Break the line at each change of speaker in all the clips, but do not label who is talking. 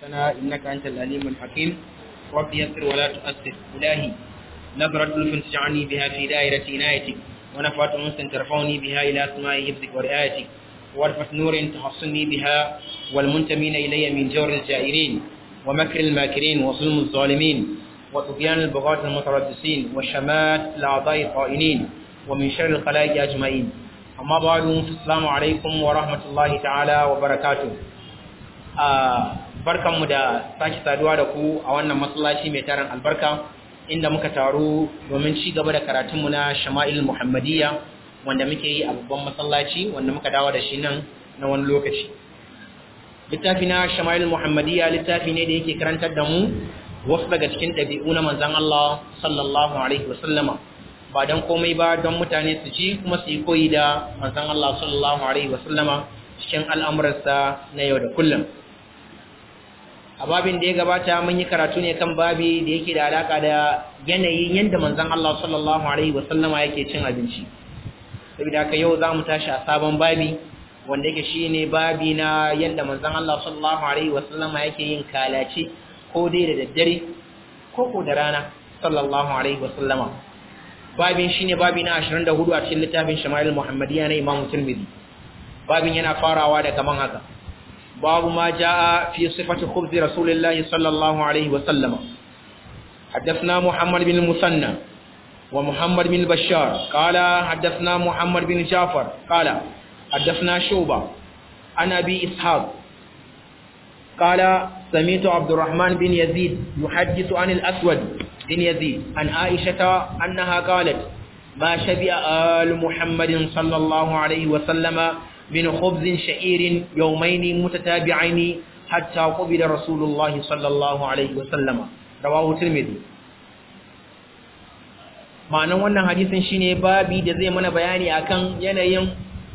ربنا إنك أنت الأليم الحكيم رب يسر ولا تؤثر إلهي نظرة لطف تجعلني بها في دائرة عنايتك ونفعة أنس ترفعني بها إلى أسماء حفظك ورعايتك وارفة نور تحصني بها والمنتمين إلي من جور الجائرين ومكر الماكرين وظلم الظالمين وطغيان البغاة المتردسين وشمات الأعضاء الطائنين ومن شر الخلائق أجمعين أما بعد السلام عليكم ورحمة الله تعالى وبركاته barkanmu da sake saduwa da ku a wannan masallaci mai tarin albarka inda muka taru domin ci gaba da karatunmu na shama'il muhammadiyya wanda muke yi a babban masallaci wanda muka dawo da shi nan na wani lokaci littafi na shama'il muhammadiyya littafi ne da yake karantar da mu wasu daga cikin ɗabi'u na manzan Allah sallallahu alaihi wasallama ba don komai ba don mutane su ci kuma su yi koyi da manzan Allah sallallahu alaihi wasallama cikin al'amuransa na yau da kullum a babin da ya gabata mun yi karatu ne kan babi da yake da alaka da yanayin yadda manzon Allah sallallahu alaihi wasallama yake cin abinci saboda haka yau za mu tashi a sabon babi wanda yake shine babi na yadda manzon Allah sallallahu alaihi wasallama yake yin kalace ko dai da daddare ko ko da rana sallallahu alaihi wasallama babin shine babi na 24 a cikin littafin Shama'il Muhammadiyya na Imam Tirmidhi babin yana farawa da kaman haka باب ما جاء في صفة خبز رسول الله صلى الله عليه وسلم حدثنا محمد بن المثنى ومحمد بن البشار قال حدثنا محمد بن جعفر قال حدثنا شوبة عن أبي إسحاق قال سمعت عبد الرحمن بن يزيد يحدث عن الأسود بن يزيد عن عائشة أنها قالت ما شبع آل محمد صلى الله عليه وسلم من خبز شعير يومين متتابعين حتى قبل رسول الله صلى الله عليه وسلم رواه الترمذي ma'anan wannan hadisin shine babi da zai mana bayani akan yanayin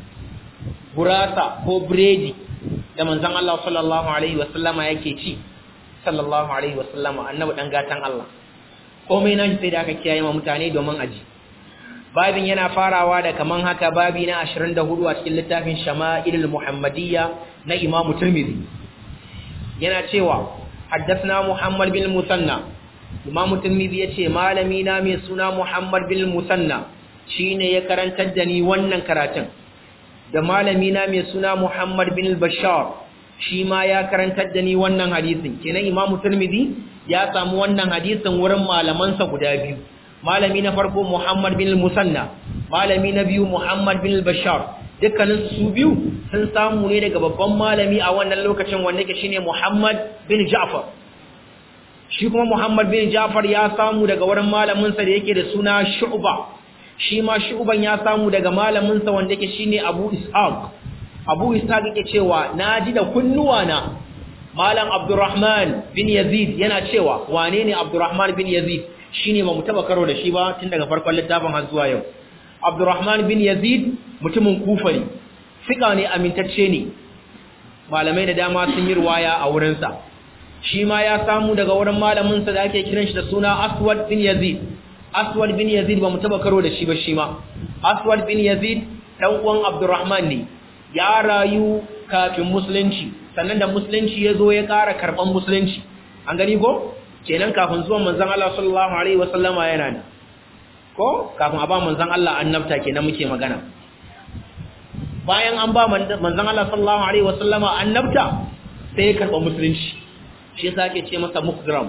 gurasa ko biredi da manzon Allah sallallahu alaihi wasallama yake ci sallallahu alaihi wasallama annabi dan gatan Allah komai nan sai da aka kiyaye ma mutane domin aji babin yana farawa da kaman haka babi na 24 a cikin littafin Shama'ilul Muhammadiyya na Imam Tirmidhi yana cewa haddathna Muhammad bin Musanna Imam Tirmidhi yace malami na mai suna Muhammad bin Musanna shine ya karantar da ni wannan karatun da malami na mai suna Muhammad bin Bashar shi ma ya karantar da ni wannan hadisin kenan Imam Tirmidhi ya samu wannan hadisin wurin malamansa guda biyu malami na farko Muhammad bin Musanna malami na biyu Muhammad bin Bashar dukkanin su biyu sun samu ne daga babban malami a wannan lokacin wanda yake shine Muhammad bin Ja'far shi kuma Muhammad bin Ja'far ya samu daga wurin malamin sa da yake da suna Shu'ba shi ma Shu'ban ya samu daga malamin sa wanda yake shine Abu Ishaq Abu Ishaq yake cewa naji da kunnuwa na Malam Abdurrahman bin Yazid yana cewa wane ne Abdurrahman bin Yazid shine ba mu taba karo da shi ba tun daga farkon littafin har zuwa yau Abdurrahman bin Yazid mutumin Kufa ne fika ne amintacce ne malamai da dama sun yi ruwaya a wurin sa shi ma ya samu daga wurin malamin sa da ake kiran shi da suna Aswad bin Yazid Aswad bin Yazid ba mu taba karo da shi ba shi ma Aswad bin Yazid dan uwan Abdurrahman ne ya rayu kafin musulunci sannan da musulunci ya zo ya ƙara karɓan musulunci an gani ko kenan kafin zuwan manzon Allah sallallahu alaihi wasallama yana ne ko kafin a ba manzon Allah annabta kenan muke magana bayan an ba manzon Allah sallallahu alaihi wasallama annabta sai ya karba musulunci shi yasa ake ce masa mukram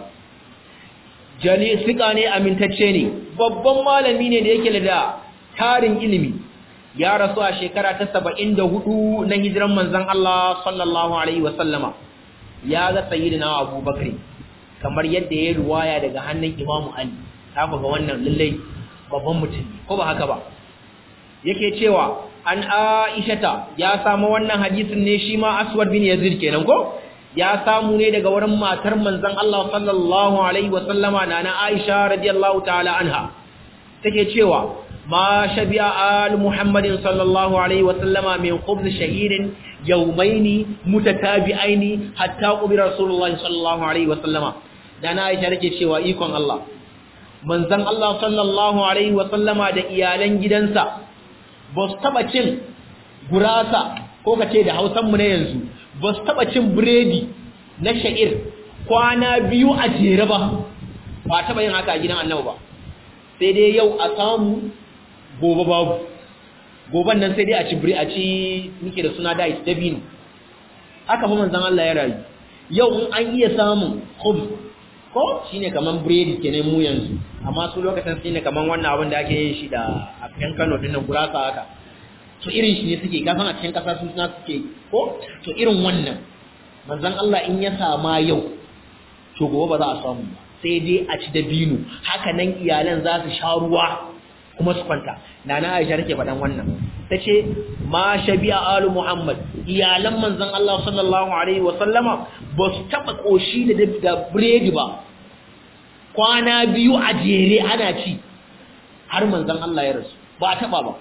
jali sika ne amintacce ne babban malami ne da yake da tarin ilimi ya rasu a shekara ta 74 na hijiran manzon Allah sallallahu alaihi wasallama ya ga sayyidina Abubakar kamar yadda ya ruwaya daga hannun Imam Ali ta ga wannan lallai babban mutum ko ba haka ba yake cewa an Aishata ya samu wannan hadisin ne shi ma Aswad bin Yazid kenan ko ya samu ne daga wurin matar manzon Allah sallallahu alaihi wa sallama nana Aisha radiyallahu ta'ala anha take cewa ma shabi'a al Muhammadin sallallahu alaihi wa sallama min khubz shahirin yawmaini mutatabi'aini hatta qubira rasulullahi sallallahu alaihi wa sallama da na aisha nake cewa ikon Allah manzon Allah sallallahu alaihi wa sallama da iyalan gidansa ba su taba cin gurasa ko kace da Hausan mu na yanzu ba su taba cin biredi na sha'ir kwana biyu a jere ba ba taɓa yin haka a gidan annabi ba sai dai yau a samu gobe babu goban nan sai dai a ci biri a ci nike da suna dais dabino haka fa manzon Allah ya rayu yau in an iya samun khubz ko shine kaman biredi kenan mu yanzu amma su lokacin shine kaman wannan abin da ake yin shi da a kan Kano din nan gurasa haka to irin shi ne suke kafin a cikin kasa sun suna suke ko to irin wannan manzon Allah in ya sama yau to gobe ba za a samu ba sai dai a ci dabino haka nan iyalan za su sha ruwa kuma su kwanta nana Aisha take faɗan wannan tace ma shabi'a alu Muhammad iyalan manzon Allah sallallahu alaihi wa sallama ba su taba koshi da da biredi ba kwana biyu a jere ana ci har manzon Allah ya rasu ba taba ba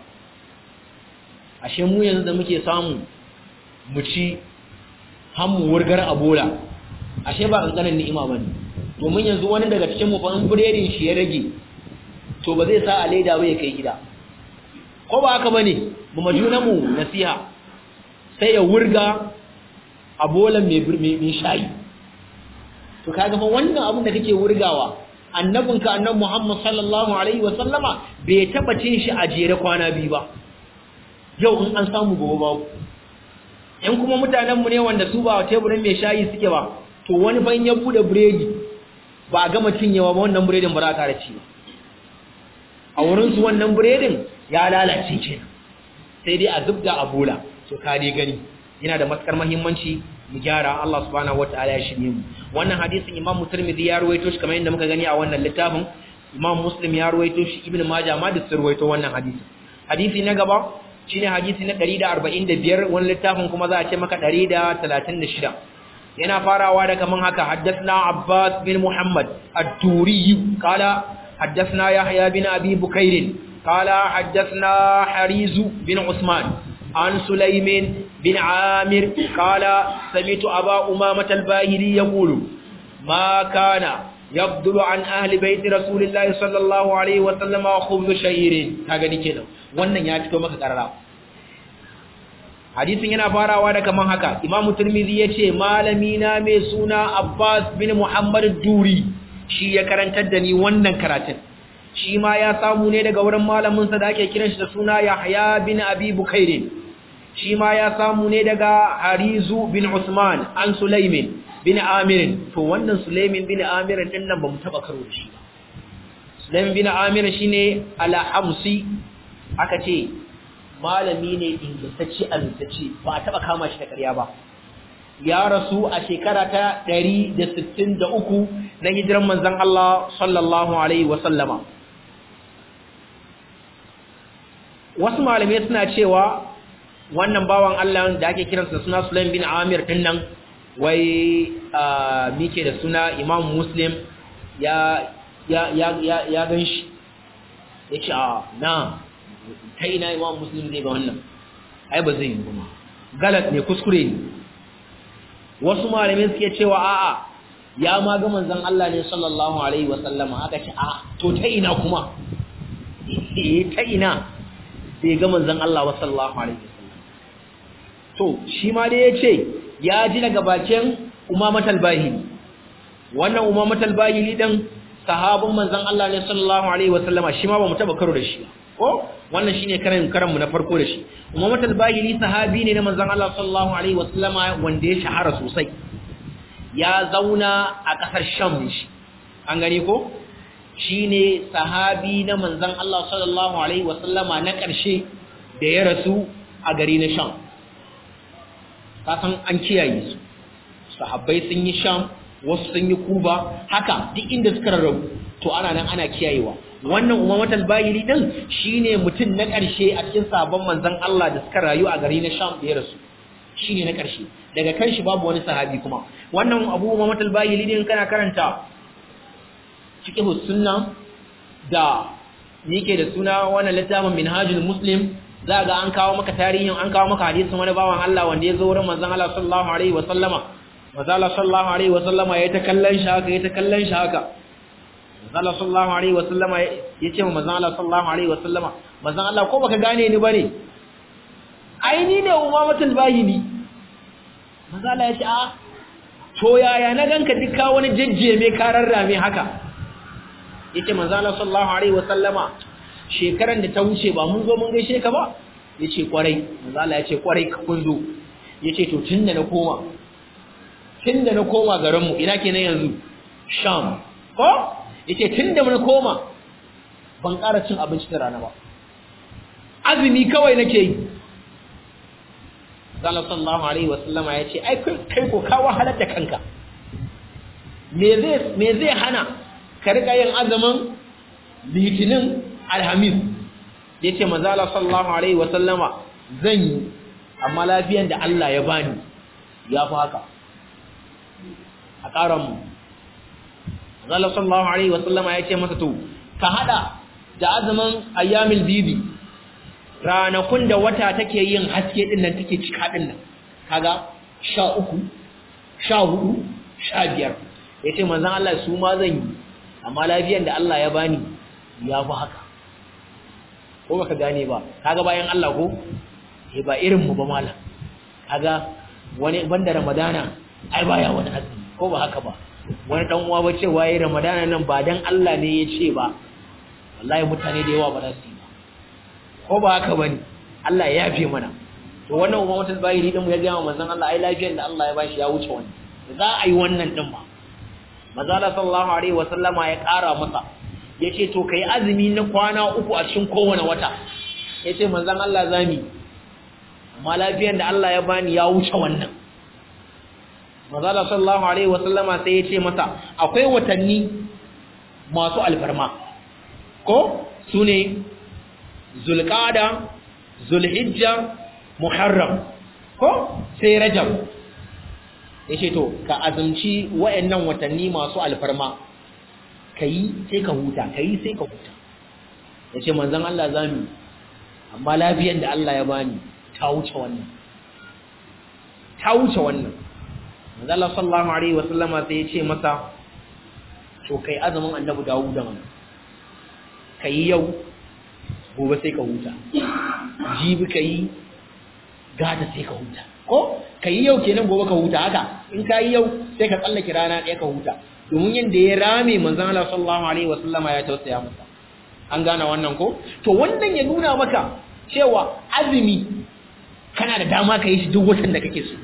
ashe mu yanzu da muke samu mu ci hammu wurgar abola ashe ba kankanin ni'ima bane domin yanzu wani daga cikin mu fa in biredin shi ya rage to ba zai sa a leda ba ya kai gida ko ba haka bane mu majuna mu nasiha sai ya wurga a bolan mai mai shayi to kaga fa wannan abin da kake wurgawa annabinka annabi Muhammad sallallahu alaihi wa sallama bai taba cin shi a jere kwana biyu ba yau in an samu gobe babu in kuma mutanen mu ne wanda su ba teburin mai shayi suke ba to wani ban ya bude biredi ba a gama cinyewa ba wannan biredin ba za ka ci ba a wurinsu wannan biredin ya lalace kenan sai dai a zubda a bola to ka dai gani yana da matukar muhimmanci mu gyara Allah subhanahu wataala ya shirye mu wannan hadisin Imam Tirmidhi ya ruwaito shi kamar yadda muka gani a wannan littafin Imam Muslim ya ruwaito shi Ibn Majah ma da sun ruwaito wannan hadisi hadisi na gaba shine hadisi na 145 wannan littafin kuma za a ce maka 136 yana farawa da kaman haka haddathna Abbas bin Muhammad ad-Duri qala حدثنا يحيى بن أبي بكير قال حدثنا حريز بن عثمان عن سليم بن عامر قال سمعت أبا أمامة الباهلي يقول ما كان يبدل عن أهل بيت رسول الله صلى الله عليه وسلم خبز شعير هذا كده wannan ya fito maka karara hadisin yana farawa da kaman haka imamu tirmidhi yace malami na mai suna abbas bin muhammad duri shi ya karantar da ni wannan karatun shi ma ya samu ne daga wurin malaminsa da ake kiran shi da suna Yahya bin Abi Bukairin shi ma ya samu ne daga Harizu bin Usman an Sulaimin bin Amir to wannan Sulaimin bin Amir din nan bamu taba karo da shi ba Sulaimin bin Amir shine al-Hamsi aka ce malami ne ingantacce alintacce ba a taba kama shi da ƙarya ba ya rasu a shekara ta 163 na hijiran manzon Allah sallallahu alaihi wasallama wasu malamai suna cewa wannan bawan Allah da ake kiransa suna Sulaim bin Amir din nan wai mike da suna Imam Muslim ya ya ya ya, ya ganshi yace a na kai ina Imam Muslim zai ga wannan ai ba zai yi ba galat ne kuskure ne wasu malamai suke cewa a'a ya ma ga manzon Allah ne sallallahu alaihi wasallama aka ce a to ta ina kuma eh ta ina sai ga manzon Allah sallallahu alaihi wasallam to shi ma dai yace ya ji daga bakin Umamat al-Bahili wannan Umamat al-Bahili dan sahabban manzon Allah ne sallallahu alaihi wasallama shi ma ba mu taba karo da shi ko wannan shine karan karan mu na farko da shi Umamat al-Bahili sahabi ne na manzon Allah sallallahu alaihi wasallama wanda ya shahara sosai ya zauna a kasar Sham ne shi an gani ko shine sahabi na manzon Allah sallallahu alaihi wasallama na ƙarshe da ya rasu a gari na Sham kasan an kiyaye su sahabbai sun yi Sham wasu sun yi Kuba haka duk inda suka rarrabu to ana nan ana kiyayewa wannan umamatul bayili din shine mutum na ƙarshe a cikin sabon manzon Allah da suka rayu a gari na Sham da ya rasu shine na ƙarshe daga kan shi babu wani sahabi kuma wannan abu umamatul bayili din kana karanta fiqh sunna da nike da suna wannan littafin minhajul muslim za ga an kawo maka tarihin an kawo maka hadisin wani bawan Allah wanda ya zo wurin manzon Allah sallallahu alaihi wa sallama manzon Allah sallallahu alaihi wa sallama ya ta kallon shi haka ya ta kallon shi haka manzon Allah sallallahu alaihi wa sallama ya ce manzon Allah sallallahu alaihi wa sallama manzon Allah ko baka gane ni bane ai ni ne umamatul bahili manzon Allah ya ce a to yaya na ganka duka wani jajjeme karar rame haka yace manzo Allah sallallahu alaihi wasallama shekaran da ta wuce ba mun zo mun gaishe ka ba yace kwarai manzo Allah yace kwarai ka kun zo yace to tunda na koma tunda na koma garin mu ina kenan yanzu sham ko yace tunda na koma ban ƙara cin abinci da rana ba azumi kawai nake yi Allah sallallahu alaihi wasallama yace ai kai ko ka wahalar da kanka me zai me zai hana ka riƙa yin azumin litinin alhamis ya ce mazala sallallahu alaihi wasallama zan yi amma lafiyan da Allah ya bani ya fi haka a ƙaranmu mazala sallallahu alaihi wasallama ya ce masa to ka hada da azumin ayyamil bibi ranakun da wata take yin haske din nan take cika din nan kaga sha uku sha hudu sha biyar ya ce manzan Allah su ma zan yi amma lafiyan da Allah ya bani ya fi haka ko baka gane ba kaga bayan Allah ko eh ba irin mu ba malam kaga wani banda ramadana ai baya wani azumi ko ba haka ba wani dan uwa ba cewa yayin ramadana nan ba dan Allah ne ya ce ba wallahi mutane da yawa ba za su yi ba ko ba haka bane Allah ya yafe mana to wannan umma mutul bayiri din mu ya ga manzon Allah ai lafiyan da Allah ya bashi ya wuce wani za a yi wannan din ba Mazala sallallahu alaihi wasallama ya ƙara masa yace to kai azumi na kwana uku a cikin kowane wata yace manzon Allah zami amma lafiyar da Allah ya bani ya wuce wannan Mazala sallallahu alaihi wasallama sai yace masa akwai watanni masu alfarma ko sune Zulqa'da Zulhijja Muharram ko sai Rajab yace to ka azumci wayannan watanni masu alfarma kai sai ka huta kai sai ka huta yace manzon Allah zamu amma lafiyar da Allah ya bani ta wuce wannan ta wuce wannan manzon Allah sallallahu alaihi wasallama sai yace masa to kai azumin annabi Dawud mana kai yau gobe sai ka huta jibi kai gata sai ka huta ko ka yi yau kenan gobe ka huta haka in ka yi yau sai ka tsallake rana ɗaya ka huta domin yadda ya rame manzan Allah sallallahu alaihi wasallama ya tausaya masa an gane wannan ko to wannan ya nuna maka cewa azumi kana da dama ka yi shi duk watan da kake so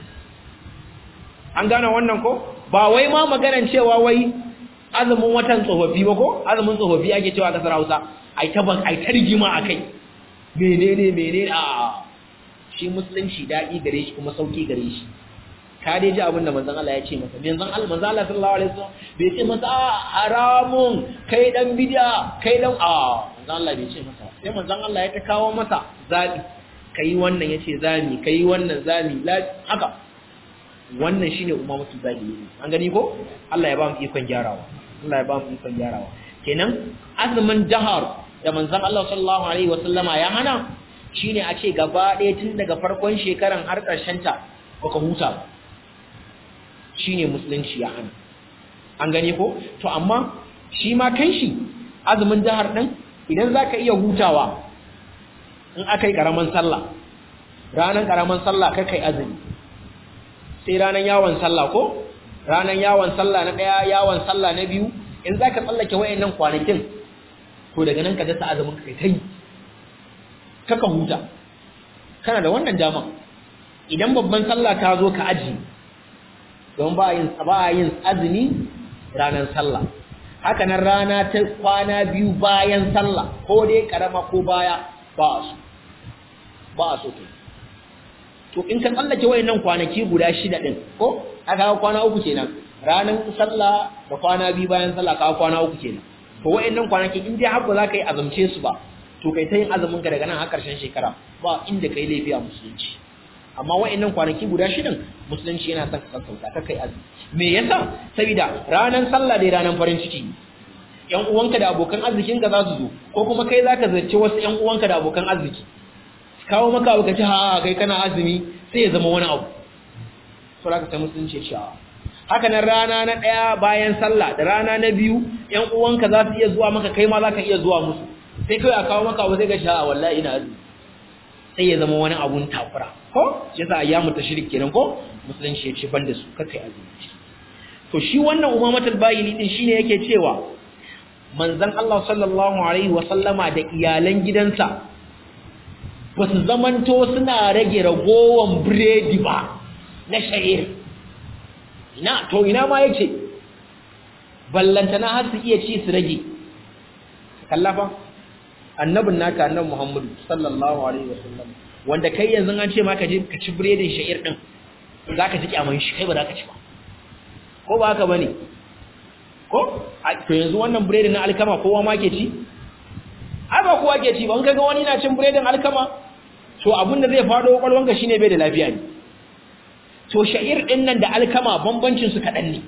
an gane wannan ko ba wai ma maganan cewa wai azumin watan tsofaffi ba ko azumin tsofaffi ake cewa a kasar Hausa ai ta ban ai ta rigima akai menene menene a shi musulunci daɗi gare shi kuma sauki gare shi ka dai ji abin da manzon Allah ya ce masa manzon Allah manzon Allah sallallahu alaihi wasallam bai ce masa haramun kai dan bid'a kai dan a manzon Allah bai ce masa sai manzon Allah ya ta kawo masa zabi kai wannan yace zami kai wannan zami haka wannan shine ummatul zahiri an gani ko Allah ya ba mu ikon gyarawa Allah ya ba mu ikon gyarawa kenan azumin jahar da manzon Allah sallallahu alaihi wasallama ya hana shine a ce gaba ɗaya tun daga farkon shekaran har ƙarshen ta baka huta ba shine musulunci ya hana an gane ko to amma shi ma kanshi azumin jahar ɗin idan zaka iya hutawa in aka yi ƙaramin sallah ranar ƙaramin sallah kai kai azumi sai ranar yawon sallah ko ranar yawon sallah na ɗaya yawon sallah na biyu in za ka tsallake wayannan kwanakin to daga nan ka dasa azumin ka kai ta yi kaka huta kana da wannan dama idan babban sallah ta zo ka aji don ba yin ba yin azumi ranar sallah haka nan rana ta kwana biyu bayan sallah ko dai karama ko baya ba su ba so to to in ka tsallake wayannan kwanaki guda shida din ko aka ga kwana uku kenan ranar sallah da kwana biyu bayan sallah ka kwana uku kenan to wayannan kwanaki in dai har ba za ka yi azumce su ba to kai ta yin azumin ka daga nan har karshen shekara ba inda kai laifi a musulunci amma wayannan kwanaki guda shidan musulunci yana son ka sauka ka kai azumi me yasa saboda ranar sallah dai ranar farin ciki yan uwanka da abokan arzikin ka za su zo ko kuma kai zaka zace wasu yan uwanka da abokan arziki kawo maka abu ka ci ha kai kana azumi sai ya zama wani abu so da ka sai musulunci ya haka nan rana na ɗaya bayan sallah da rana na biyu yan uwanka za su iya zuwa maka kai ma za ka iya zuwa musu sai kai a kawo maka abu sai ka sha wallahi ina azumi sai ya zama wani abun takura ko shi yasa ayyamu tashrik kenan ko musulunci ya ce ban da su kai azumi to shi wannan umamatul bahili din shine yake cewa manzon Allah sallallahu alaihi wasallama da iyalan gidansa ba su zamanto suna rage ragowan biredi ba na sha'ir ina to ina ma yake ballantana har su iya ci su rage kallafa annabin naka annabi Muhammadu sallallahu alaihi wasallam wanda kai yanzu an ce maka je ka ci biredin sha'ir din zaka ji kyaman shi kai ba za ka ci ba ko ba haka bane ko to yanzu wannan biredin na alkama kowa ma ke ci ai ba kowa ke ci ba in kaga wani na cin biredin alkama to abin da zai fado kwalwanka shine bai da lafiya ne to sha'ir din nan da alkama bambancin su kadan ne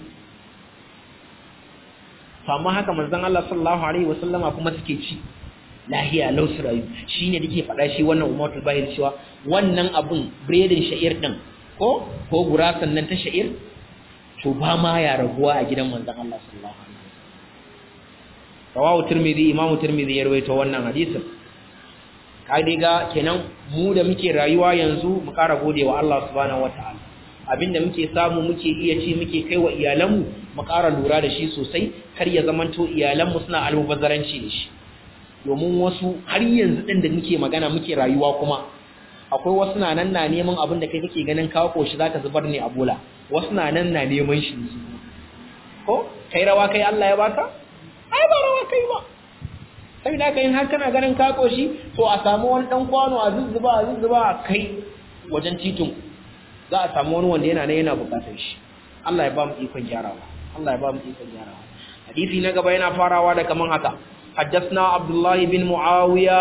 to amma haka manzon Allah sallallahu alaihi wasallama kuma suke ci lahiya lau su rayu shine dake faɗa shi wannan umatul bahir cewa wannan abun biredin sha'ir din ko ko gurasan nan ta sha'ir to ba ma ya raguwa a gidan manzon Allah sallallahu alaihi wasallam rawahu tirmidhi imam tirmidhi ya rawaito wannan hadisin kai ga kenan mu da muke rayuwa yanzu mu kara godewa Allah subhanahu wataala abinda muke samu muke iya ci muke kai wa iyalanmu mu kara lura da shi sosai kar ya zamanto iyalanmu suna almubazzaranci da shi domin wasu har yanzu din da muke magana muke rayuwa kuma akwai wasu na nan na neman abin da kai kake ganin kawo koshi zaka zubar ne a bola wasu na nan na neman shi ko kai rawa kai Allah ya baka ai ba rawa kai ba sai da kai har kana ganin ka koshi to a samu wani dan kwano a zuzzuba a zuzzuba a kai wajen titin za a samu wani wanda yana nan yana bukatar shi Allah ya ba mu ikon gyarawa Allah ya ba mu ikon gyarawa hadisi na gaba yana farawa da kaman haka حدثنا عبد الله بن معاوية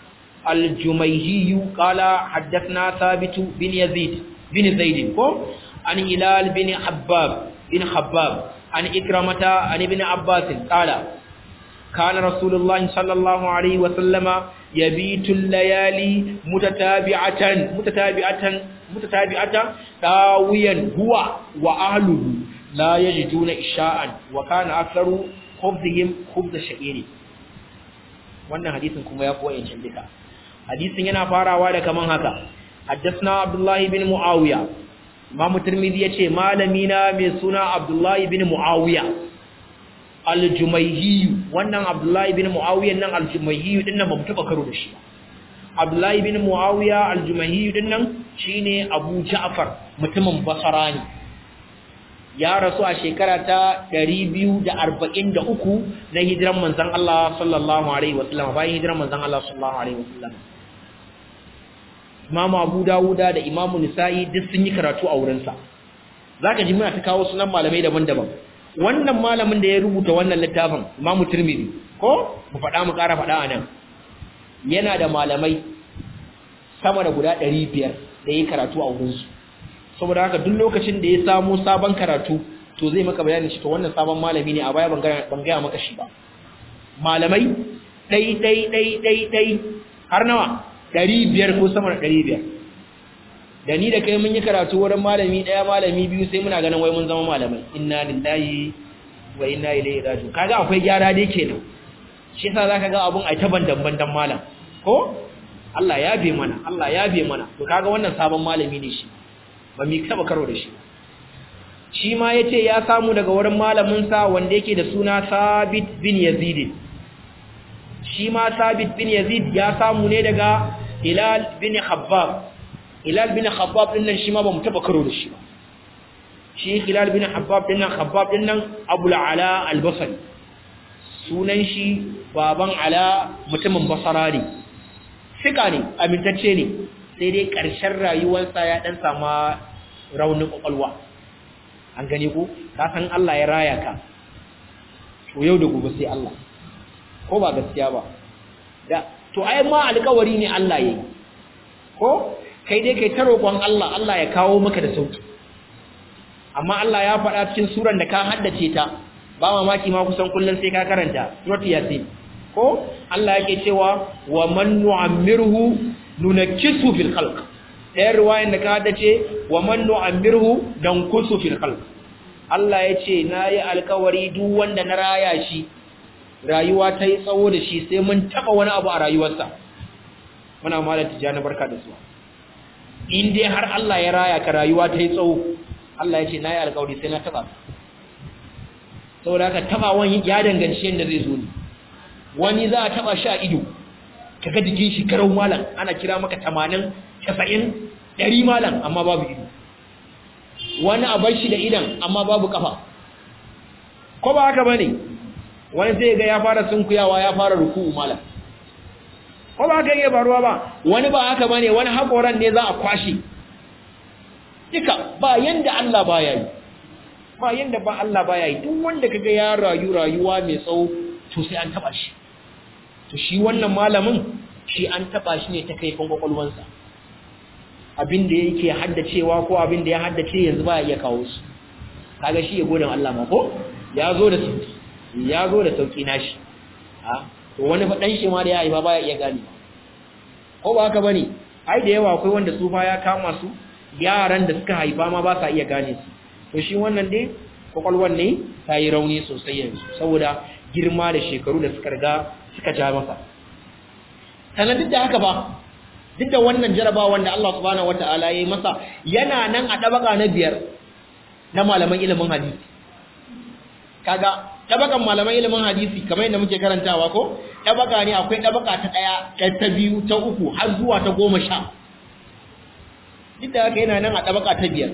الجميهي قال حدثنا ثابت بن يزيد بن زيد عن هلال بن حباب بن حباب عن إكرمة عن ابن عباس قال كان رسول الله صلى الله عليه وسلم يبيت الليالي متتابعة متتابعة متتابعة داويا هو وأهله لا يجدون إشاء وكان أكثر خبزهم خبز شعير wannan hadisin kuma ya koya yancin duka hadisin yana farawa da kaman haka haddathna abdullahi bin muawiya imam tirmidhi yace malami na mai suna abdullahi bin muawiya al-jumayhi wannan abdullahi bin muawiya nan al-jumayhi din nan ba mu taba karo da shi abdullahi bin muawiya al-jumayhi din nan shine abu ja'far mutumin basra ne ya rasu a shekara ta 243 na hijiran manzon Allah sallallahu alaihi wasallam bayan hijiran manzon Allah sallallahu alaihi wasallam Imam Abu Dawuda da Imam Nisa'i duk sun yi karatu a wurin sa zaka ji muna ta kawo sunan malamai daban-daban wannan malamin da ya rubuta wannan littafin Imam Tirmidhi ko mu faɗa mu ƙara faɗa anan yana da malamai sama da guda 500 da yi karatu a wurin su saboda haka duk lokacin da ya samu sabon karatu to zai maka bayanin shi to wannan sabon malami ne a baya ban gaya maka shi ba malamai ɗai ɗai ɗai ɗai ɗai har nawa ɗari biyar ko sama da ɗari biyar da ni da kai mun yi karatu wurin malami ɗaya malami biyu sai muna ganin wai mun zama malamai inna lillahi wa inna ilaihi raji'un kaga akwai gyara dai kenan shi yasa zaka ga abun ai ta bandan bandan malam ko Allah ya be mana Allah ya be mana to kaga wannan sabon malami ne shi ba mi taba karo da shi shi ma yace ya samu daga wurin malamin sa wanda yake da suna Sabit bin Yazid shi ma Sabit bin Yazid ya samu ne daga Hilal bin Khabbab Hilal bin Khabbab din nan shi ma ba mu taba karo da shi ba shi Hilal bin Khabbab din nan Khabbab din nan Abu Ala al-Basri sunan shi baban Ala mutumin Basra ne fika ne amintacce ne sai dai ƙarshen rayuwarsa ya ɗan sama raunin ƙwaƙwalwa an gane ko ka san Allah ya raya ka to yau da gobe sai Allah ko ba gaskiya ba da to ai ma alƙawari ne Allah yayi ko kai dai kai ta roƙon Allah Allah ya kawo maka da sauki amma Allah ya faɗa cikin suran da ka haddace ta ba mamaki ma kusan kullum sai ka karanta suratul yasin ko Allah yake cewa wa man nu'ammirhu nunakkisu fil khalq ɗayan riwayan da ka haddace wa man nu'ammirhu dankusu fil khalq Allah ya ce nayi alkawari duk wanda na raya shi rayuwa ta yi tsawo da shi sai mun taba wani abu a rayuwarsa muna mala tijani barka da su in dai har Allah ya raya ka rayuwa ta yi tsawo Allah ya ce nayi alkawari sai na taba saboda haka tabawan ya danganci yadda zai zo ne wani za a taba shi a ido kaga jikin shi garau malam ana kira maka 80 90 100 malam amma babu ido wani a bar shi da idan amma babu kafa ko ba haka bane wani sai ga ya fara sunkuyawa ya fara ruku'u malam ko ba haka yake faruwa ba wani ba haka bane wani hakoran ne za a kwashe duka ba yanda Allah baya yi ba yanda ba Allah baya yi duk wanda kaga ya rayu rayuwa mai tsawo to sai an taba shi to shi wannan malamin shi an taba shi ne ta kaifin kwakwalwansa abin da yake haddacewa ko abin da ya haddace yanzu ba ya iya kawo su kaga shi ya gode Allah ma ko ya zo da sauki ya zo da sauki nashi ha to wani fadan shi ma da ya yi ba baya iya gane ko ba haka bane ai da yawa akwai wanda su fa ya kama su yaran da suka haifa ma ba sa iya gane su to shi wannan dai kwakwalwan ne ta yi rauni sosai yanzu saboda girma da shekaru da suka riga suka ja masa sannan duk da haka ba duk da wannan jarabawan da Allah subhanahu wataala ya yi masa yana nan a dabaka na biyar na malaman ilimin hadisi kaga dabakan malaman ilimin hadisi kamar yadda muke karantawa ko dabaka ne akwai dabaka ta daya ta biyu ta uku har zuwa ta goma sha duk da haka yana nan a dabaka ta biyar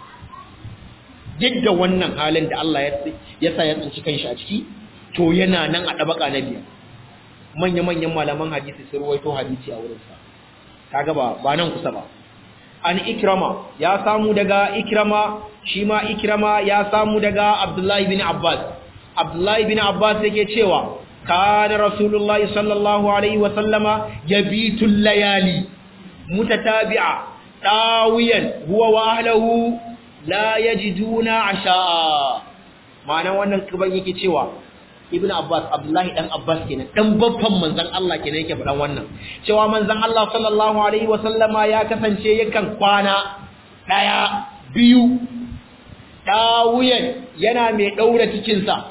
duk da wannan halin da Allah ya sa ya tsinci kanshi a ciki to yana nan a dabaka na biyar manya-manyan malaman hadisi sun ruwaito hadisi a wurinsa kaga ba ba nan kusa ba an ikrama ya samu daga ikrama shi ma ikrama ya samu daga abdullahi bin abbas abdullahi bin abbas yake cewa kana rasulullahi sallallahu alaihi wa sallama yabitu layali mutatabi'a tawiyan huwa wa ahlihi la yajiduna asha'a ma'ana wannan kiban yake cewa ibn abbas abdullahi dan abbas kenan dan babban manzon Allah kenan yake faɗan wannan cewa manzon Allah sallallahu alaihi wa sallama ya kasance yakan kwana daya biyu dawuyan yana mai daura cikin sa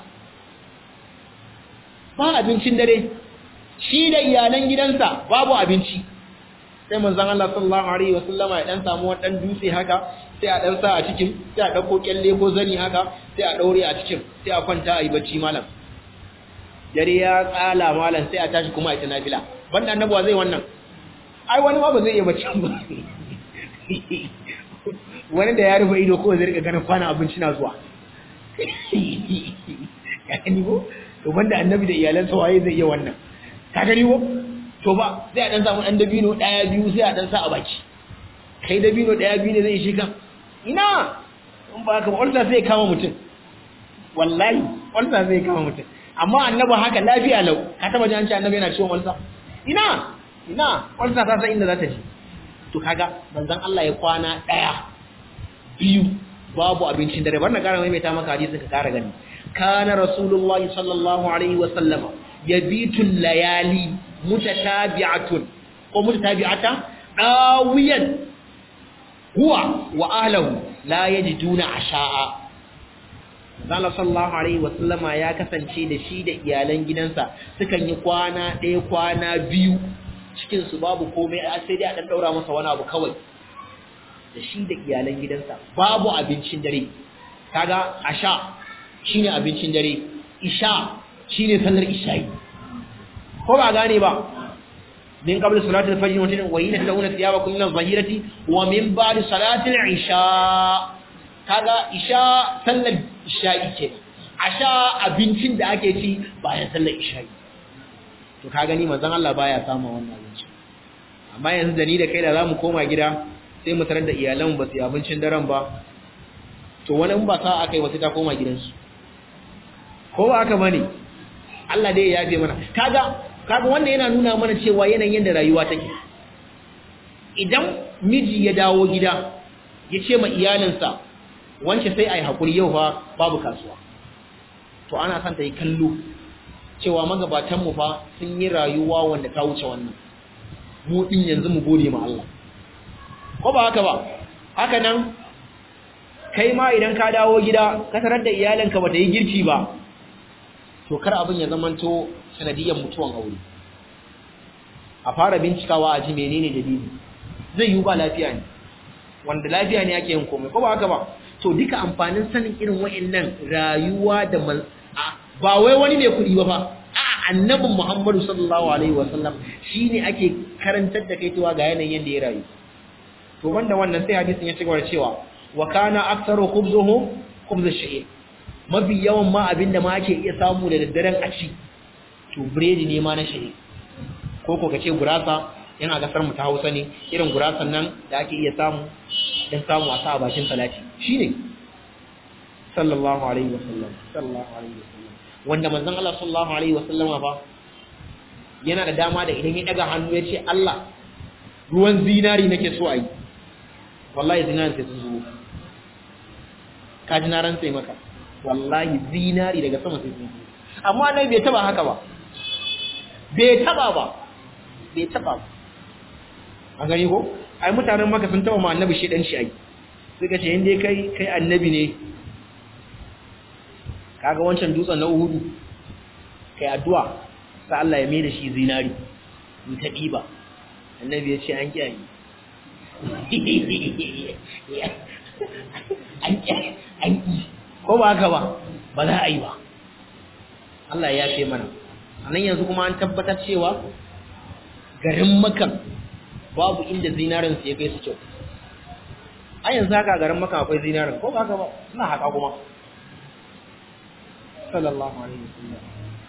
ba abincin dare shi da iyalan gidansa babu abinci sai manzon Allah sallallahu alaihi wa sallama ya dan samu wani dan dutse haka sai a dan sa a cikin sai a dauko kyalle ko zani haka sai a daure a cikin sai a kwanta a yi bacci malam dare ya tsala malam sai a tashi kuma a ita nafila banda annabawa zai wannan ai wani ma ba zai iya bacci ba wani da ya rufe ido ko zai rika ganin kwana abinci na zuwa ya gani ko to banda annabi da iyalansa waye zai iya wannan ka gani ko to ba sai a dan samu dan dabino daya biyu sai a dan sa a baki kai dabino daya biyu ne zai shi ka ina in ba haka ba ulsa sai kama mutum wallahi ulsa zai kama mutum amma annabi haka lafiya lau ka taba ji an ce annabi yana ciwon ulsa ina ina ulsa ta san inda za ta ji to kaga manzon Allah ya kwana daya biyu babu abincin dare barna kara mai ta maka hadisi ka kara gani kana rasulullahi sallallahu alaihi wa sallama yabitu layali mutatabi'atun ko mutatabi'ata dawiyan huwa wa ahlihi la yajiduna asha'a Allah sallallahu alaihi wasallama ya kasance da shi da iyalan gidansa sukan yi kwana ɗaya kwana biyu cikin su babu komai sai dai a dan daura masa wani abu kawai da shi da iyalan gidansa babu abincin dare kaga asha shine abincin dare isha shine sallar isha'i ko ba gane ba min qabl salati al-fajr wa tin wa hina tadawuna thiyabakum min adh-dhahirati wa min ba'di salati al-isha kaga isha sallar isha'i ce asha abincin da ake ci bayan sallar isha'i to ka gani manzon Allah baya samu wannan abinci amma yanzu da ni da kai da zamu koma gida sai mu tarar da iyalan ba su yi abincin daren ba to wani in ba sa aka yi wasu ta koma gidansu ko ba aka bane Allah dai ya yafe mana kaga kaga wannan yana nuna mana cewa yanayin yadda rayuwa take idan miji ya dawo gida ya ce ma iyalinsa wance sai a yi haƙuri yau fa babu kasuwa to ana son ta yi kallo cewa magabatanmu fa sun yi rayuwa wanda ta wuce wannan mu ɗin yanzu mu gode ma Allah ko ba haka ba haka nan kai ma idan ka dawo gida ka tarar da iyalinka ba ta yi girki ba to kar abin ya zamanto sanadiyyar mutuwan aure a fara bincikawa a ji menene dalili zai yi ba lafiya ne wanda lafiya ne ake yin komai ko ba haka ba to duka amfanin sanin irin wa'annan rayuwa da ba wai wani ne kuɗi ba fa a annabin Muhammadu sallallahu alaihi wasallam shine ake karantar da kai cewa ga yanayin yadda ya rayu to banda wannan sai hadisin ya cigaba da cewa wa kana aktsaru khubzuhum khubz ash-sha'ir mafi yawan ma abinda ma ake iya samu da daddaren a ci to biredi ne ma na sha'ir ko ko kace gurasa yana gasar mu ta Hausa ne irin gurasan nan da ake iya samu dan samu a sa a bakin salati shine sallallahu alaihi wasallam sallallahu alaihi wasallam wanda manzon Allah sallallahu alaihi wasallam fa yana da dama da idan ya daga hannu ya ce Allah ruwan zinari nake so a yi wallahi zinari sai su zo ka ji na rantse maka wallahi zinari daga sama sai sun zo amma nan bai taba haka ba bai taba ba bai taba ba a gani ko ai mutanen maka sun taba ma annabi shi dan shi ai suka ce inda kai kai annabi ne kaga wancan dutsen na Uhudu kai addu'a sai Allah ya mai da shi zinari in ta diba annabi ya ce an kiyaye an kiyaye an ki ko ba haka ba ba za a yi ba Allah ya ce mana anan yanzu kuma an tabbatar cewa garin makan babu inda zinarin su ya kai su kyau a yanzu haka garin makan akwai zinarin ko ba haka ba suna haka kuma sallallahu alaihi wasallam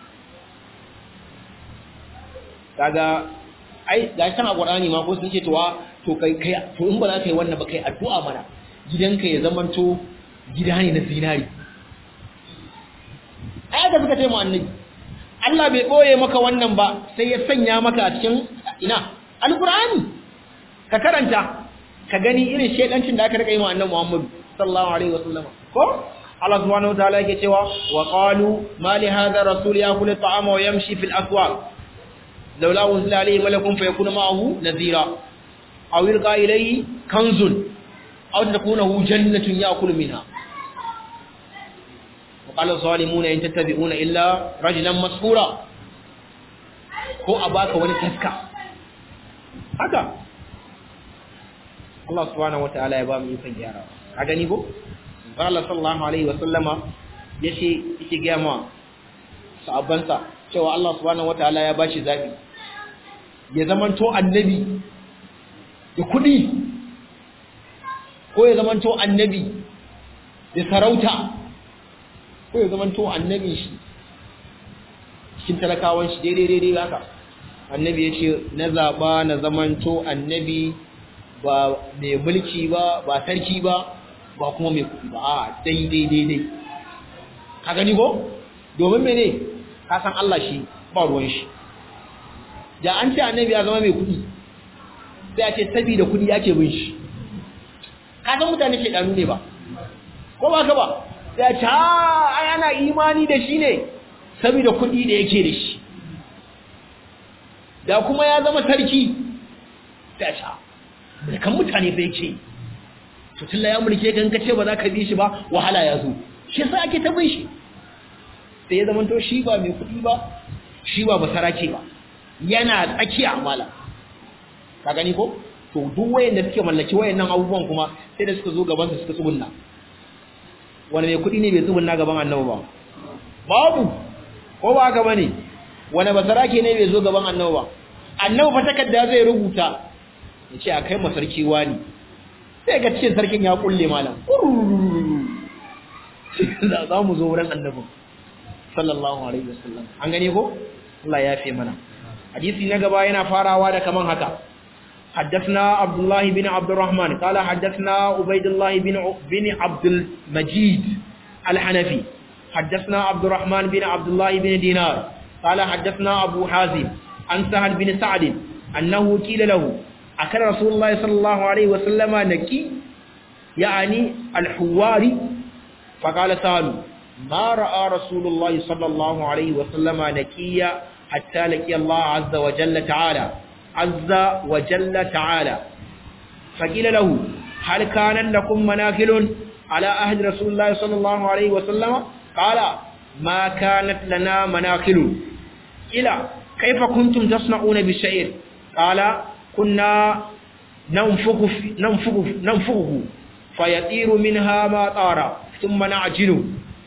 kaga ai ga can a Qur'ani ma ko sun ce towa to kai kai to in ba za ka yi wannan ba kai addu'a mana gidanka ya zamanto gida ne na zinari ai da suka ce mu annabi Allah bai boye maka wannan ba sai ya sanya maka a cikin ina alqur'ani ka karanta ka gani irin shedancin da aka rika yi wa annabi Muhammad sallallahu alaihi wasallam ko Allah subhanahu wa ta'ala yake cewa wa qalu ma li hadha rasul yakulu at-ta'ama wa yamshi fil aswaq laula unzila alayhi malakun fayakuna ma'ahu nadhira aw yulqa ilayhi kanzun aw takunahu jannatun ya'kulu minha wa qala zalimuna in tattabi'una illa rajulan masfura ko a baka wani taska haka Allah subhanahu wa ta'ala ya ba mu ikon gyara ka gani ko Allah sallallahu alaihi wasallama yace yake ga ma sahabbansa cewa Allah subhanahu wataala ya bashi zabi ya zamanto annabi da kudi ko ya zamanto annabi da sarauta ko ya zamanto annabi shi cikin talakawan shi daidai daidai haka annabi ya ce na zaba na zamanto annabi ba mai mulki ba ba sarki ba ba kuma mai kuɗi ba a daidai daidai ka gani ko domin mene ka san Allah shi ba ruwan shi da an ce annabi ya zama mai kuɗi sai a ce saboda kuɗi ake bin shi ka san mutane ke ɗanu ne ba ko ba ka ba sai a ce ai ana imani da shi ne saboda kuɗi da yake da shi da kuma ya zama sarki sai a ce kan mutane bai ce to tilla ya mulke kan kace ba za ka bi shi ba wahala ya zo shi yasa ake ta bin shi sai ya zamanto shi ba mai kuɗi ba shi ba basarake ba yana tsakiya amala ka gani ko to duk wayanda suke mallaki wayannan abubuwan kuma sai da suka zo gaban su suka tsugunna wani mai kuɗi ne bai tsugunna gaban annabi ba babu ko ba haka bane wani basarake ne bai zo gaban annabi ba annabi fa takarda zai rubuta ya ce a kai masarki wani sai ga cikin sarkin ya kulle malam za mu zo wurin annabin sallallahu alaihi wasallam an gane ko Allah ya fi mana hadisi na gaba yana farawa da kaman haka حدثنا عبد الله بن عبد الرحمن قال حدثنا عبيد الله بن بن عبد المجيد الحنفي حدثنا عبد الرحمن بن عبد الله بن دينار قال حدثنا أبو حازم عن سهل بن سعد أنه قيل له أكل رسول الله صلى الله عليه وسلم نكي يعني الحواري فقال سهل ما رأى رسول الله صلى الله عليه وسلم نكيا حتى لقي الله عز وجل تعالى عز وجل تعالى فقيل له هل كان لكم مناكل على أهد رسول الله صلى الله عليه وسلم قال ما كانت لنا مناكل إلى كيف كنتم تصنعون بالشعير قال كنا ننفخ ننفخ ننفخه فيطير منها ما طار ثم نعجنه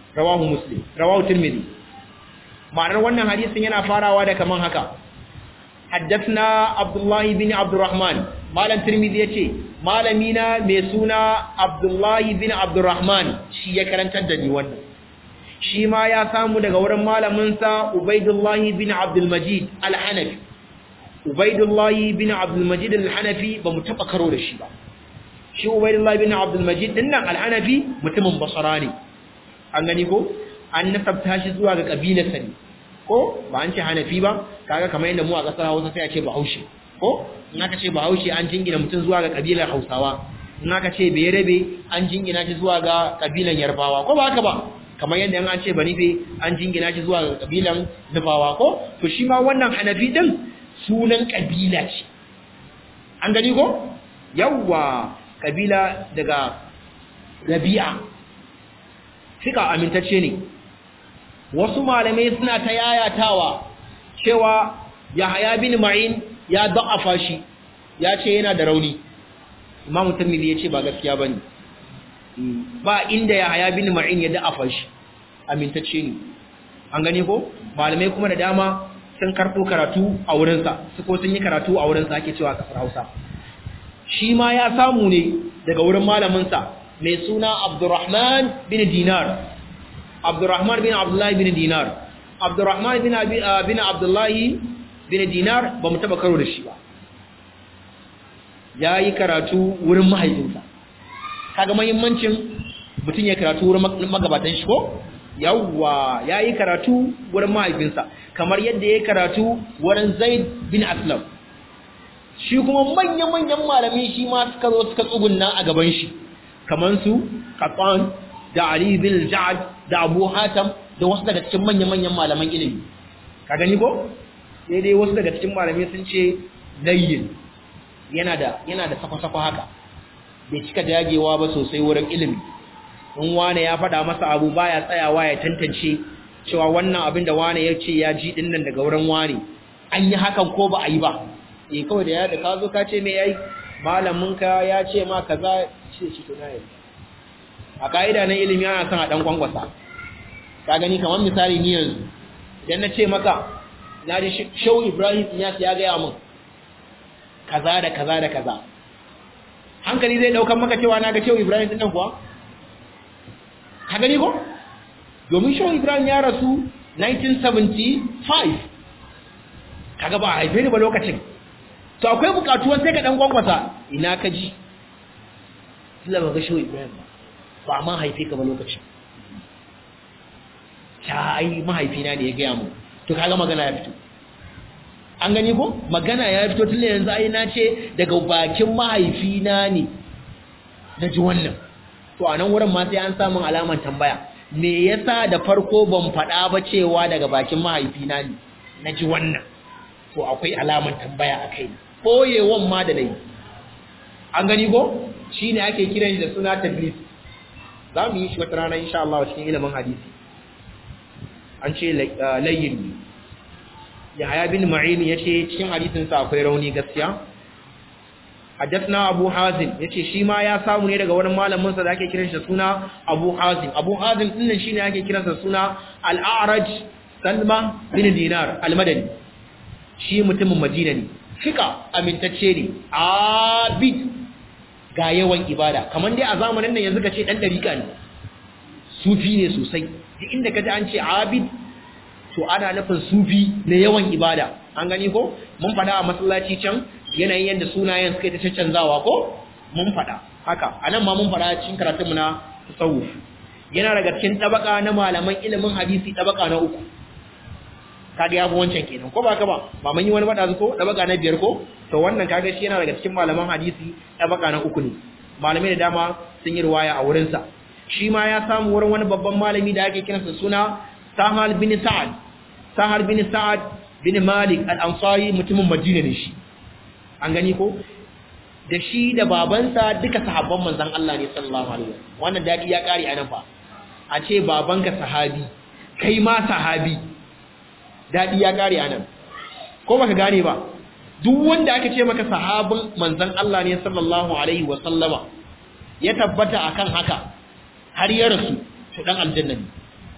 rawahu muslim rawahu tirmidhi ma'anar wannan hadisin yana farawa da kaman haka haddathna abdullah bin abdurrahman malam tirmidhi yace malamina mai suna abdullah bin abdurrahman shi ya karantar da ni wannan shi ma ya samu daga wurin malamin sa ubaidullah bin abdul majid al-hanafi ubaidullah bin abdul majid al-hanafi ba mu taba karo da shi ba shi ubaidullah bin abdul majid dinnan al-hanafi mutumin basra ne an gani ko an nasabta shi zuwa ga kabilarsa ne ko ba an ce hanafi ba kaga kamar yadda mu a kasar Hausa sai a ce Bahaushe ko in aka ce Bahaushe an jingina mutum zuwa ga kabilar Hausawa in aka ce Bayerabe an jingina shi zuwa ga kabilan Yarbawa ko ba haka ba kamar yadda an ce Banife an jingina shi zuwa ga kabilan Nufawa ko to shi ma wannan hanafi din sunan kabila ce an gani ko yawwa kabila daga Rabi'a fika amintacce ne wasu malamai suna ta yayatawa cewa Yahaya bin Ma'in ya da'afa shi ya ce yana da rauni Imam Tirmidhi ya ce ba gaskiya bane ba inda Yahaya bin Ma'in ya da'afa shi amintacce ne an gane ko malamai kuma da dama sun karɓo karatu a wurinsa su ko sun yi karatu a wurinsa ake cewa kasar Hausa shi ma ya samu ne daga wurin malaminsa mai suna Abdurrahman bin Dinar Abdurrahman bin Abdullahi bin Dinar Abdurrahman bin bin Abdullahi bin Dinar ba mu taba karo da shi ba yayi karatu wurin mahaifinsa kaga muhimmancin mutum ya karatu wurin magabatan shi ko yawwa yayi karatu wurin mahaifinsa kamar yadda yayi karatu wurin Zaid bin Aslam shi kuma manyan-manyan malami shi ma suka zo suka tsugunna a gaban shi kamar su Qattan da Ali bin Ja'ad da Abu Hatam da wasu daga cikin manyan-manyan malaman ilimi ka gani ko sai dai wasu daga cikin malamai sun ce layyin yana da yana da sako-sako haka bai cika dagewa ba sosai wurin ilimi in wane ya faɗa masa abu baya tsayawa ya tantance cewa wannan abin da wane ya ce ya ji din nan daga wurin wane an yi hakan ko ba a yi ba eh kawai da ya da ka zo ka ce me yayi malamin ka ya ce ma kaza ce shi to nayi a kaida na ilimi ana son a dan kwangwasa ka gani kamar misali ni yanzu idan na ce maka na ji shau Ibrahim ya ya ga min kaza da kaza da kaza hankali zai daukan maka cewa na ga shau Ibrahim din nan kuwa ka gani ko domin shau Ibrahim ya rasu 1975 kaga ba haife ni ba lokacin to akwai bukatuwan sai ka dan gwangwasa ina ka ji Allah ba ga shi Ibrahim ba ba ma haife ka ba lokacin ta ai mahaifina ne ya gaya mu to kaga magana ya fito an gani ko magana ya fito tun yanzu ai na ce daga bakin mahaifina ne na ji wannan to a nan wurin ma sai an samun alaman tambaya me yasa da farko ban faɗa ba cewa daga bakin mahaifina ne na ji wannan to akwai alaman tambaya a kai ɓoyewan ma da nayi an gani ko shi ne ake kiran shi da suna tablis za mu yi shi wata rana insha Allah cikin ilimin hadisi an ce layin ne yahaya bin ma'in ya ce cikin hadisinsa akwai rauni gaskiya haddathna abu hazim ya ce shi ma ya samu ne daga wani malaminsa da ake kiran shi da suna abu hazim abu hazim ɗin shi ne ake kiransa suna al'araj salma bin dinar al-madani shi mutumin madina ne fika amintacce ne abid ga yawan ibada kamar dai a zamanin nan yanzu ka ce dan dariƙa ne sufi ne sosai duk inda ka ji an ce abid to ana nufin sufi na yawan ibada an gani ko mun faɗa a masallaci can yanayin yadda sunayen suka yi ta canzawa ko mun faɗa haka a nan ma mun faɗa cikin karatunmu na tasawuf yana daga cikin tabaka na malaman ilimin hadisi tabaka na uku kaga ya fi wancan kenan ko ba ka ba ba mun yi wani bada ko tabaka na biyar ko to wannan kaga shi yana daga cikin malaman hadisi tabaka na uku ne malamai da dama sun yi riwaya a wurin sa shi ma ya samu wurin wani babban malami da ake kiransa suna Sahal bin Sa'ad Sahal bin Sa'ad bin Malik al-Ansari mutumin Madina ne shi an gani ko da shi da babansa duka sahabban manzon Allah ne sallallahu alaihi wasallam wannan dadi ya kare anan fa a ce babanka sahabi kai ma sahabi daɗi ya ƙare a nan ko baka gane ba duk wanda aka ce maka sahabin manzan Allah ne sallallahu alaihi wa sallama ya tabbata akan haka har ya rasu to dan aljanna ne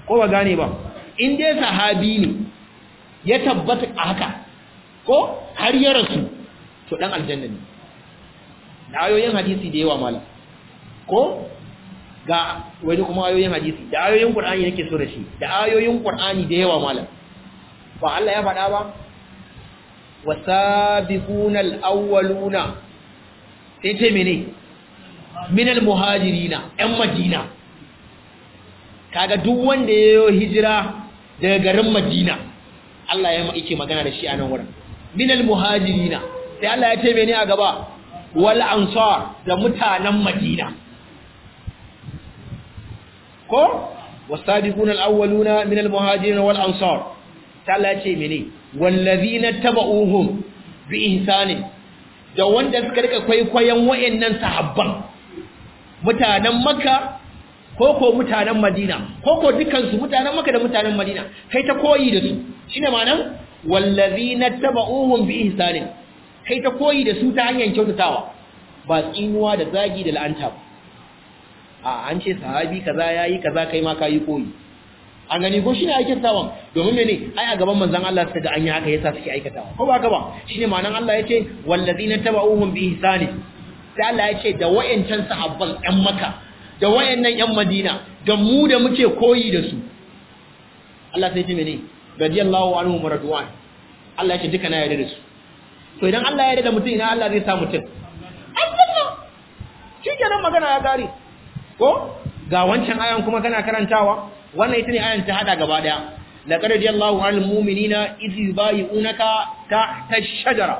ko ba gane ba in dai sahabi ne ya tabbata a haka ko har ya rasu to dan aljanna ne da ayoyin hadisi da yawa malam ko ga wani kuma ayoyin hadisi da ayoyin qur'ani nake so da shi da ayoyin qur'ani da yawa malam ba Allah ya faɗa ba wasabiquna alawwaluna sai ce mene min almuhajirina ɗan madina kaga duk wanda yayo hijira daga garin madina Allah ya yake magana da shi a nan wurin min almuhajirina sai Allah ya ce mene a gaba wal ansar da mutanen madina ko wasabiquna alawwaluna min almuhajirin wal ansar ta Allah ce mene wallazina tabauhum bi ihsani da wanda suka rika kwaikwayon wayannan sahabban mutanen makka ko ko mutanen madina ko ko dukan su mutanen makka da mutanen madina kai ta koyi da su shine ma'anar wallazina tabauhum bi ihsani kai ta koyi da su ta hanyar kyautatawa ba tsinuwa da zagi da la'anta ba a an ce sahabi kaza yayi kaza kai ma kai koyi an gani ko shine aikin tawan domin mene ai a gaban manzon Allah suka ga an yi haka yasa suke aikatawa ko ba ka ba shine ma'anan Allah yace wallazina tabauhum bi ihsani sai Allah yace da wayancan sahabban ɗan Makka da wayannan ƴan Madina da mu da muke koyi da su Allah sai ce mene radiyallahu anhu maradwan Allah yace duka na yarda da su to idan Allah ya yarda da mutum ina Allah zai sa mutum Allah shikenan magana ya gare ko ga wancan ayan kuma kana karantawa wannan ita ne ayan ta hada gaba daya laqad radiyallahu anil mu'minina idh yubayyi'unaka tahta ash-shajara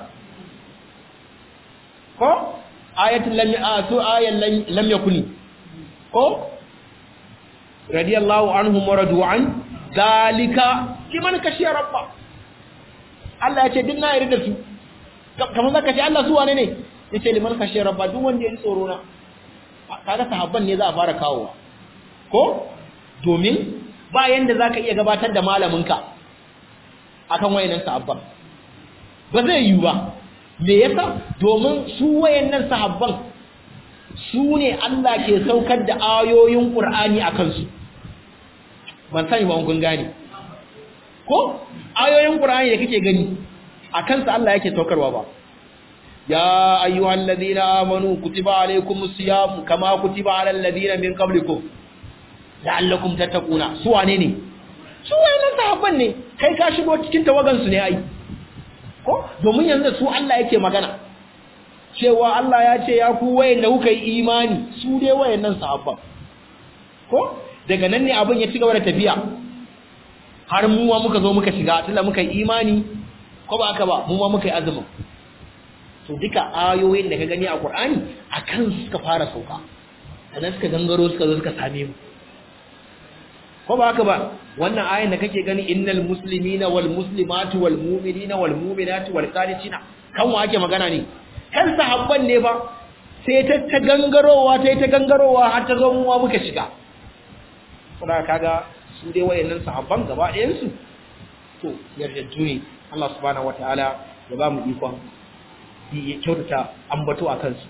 ko ayatul lam atu ayan lam yakuni ko radiyallahu anhum waradu an zalika liman kashiya rabba Allah ya ce din na yarda da su kamar zaka ce Allah su wane ne yace liman kashiya rabba duk wanda ya ji tsoro na kaga sahabban ne za a fara kawowa ko domin ba yanda zaka iya gabatar da malaminka akan wayannan sahabban ba zai yi ba me yasa domin su wayannan sahabban su ne Allah ke saukar da ayoyin Qur'ani akan su ban sani ba kun gane ko ayoyin Qur'ani da kake gani akan su Allah yake saukarwa ba يا أيها الذين آمنوا كتب عليكم الصيام كما كتب على الذين من قبلكم لعلكم تتقون سوى نيني سوى ne sahabban ne kai ka shigo cikin tawagan su ne ai ko domin yanzu su Allah yake magana cewa Allah ya ce ya ku wayanda kuka yi imani su dai wayannan sahabban ko daga nan ne abin ya ci gaba da tafiya har mu ma muka zo muka shiga tunda muka yi imani ko ba haka ba mu ma muka yi azumin to duka ayoyin da ka gani a Qur'ani akan suka fara sauka sannan suka gangaro suka zo suka same mu ko ba haka ba wannan ayin da kake gani innal muslimina wal muslimatu wal mu'minina wal mu'minatu wal qanitina kan wa ake magana ne kan sahabban ne ba sai ta ta gangarowa ta ta gangarowa har ta zo mu ma muka shiga kuma kaga su dai wayannan sahabban gaba ɗayan su to yarjejju ne Allah subhanahu wataala ya ba mu ikon ya kyautata ambato a kansu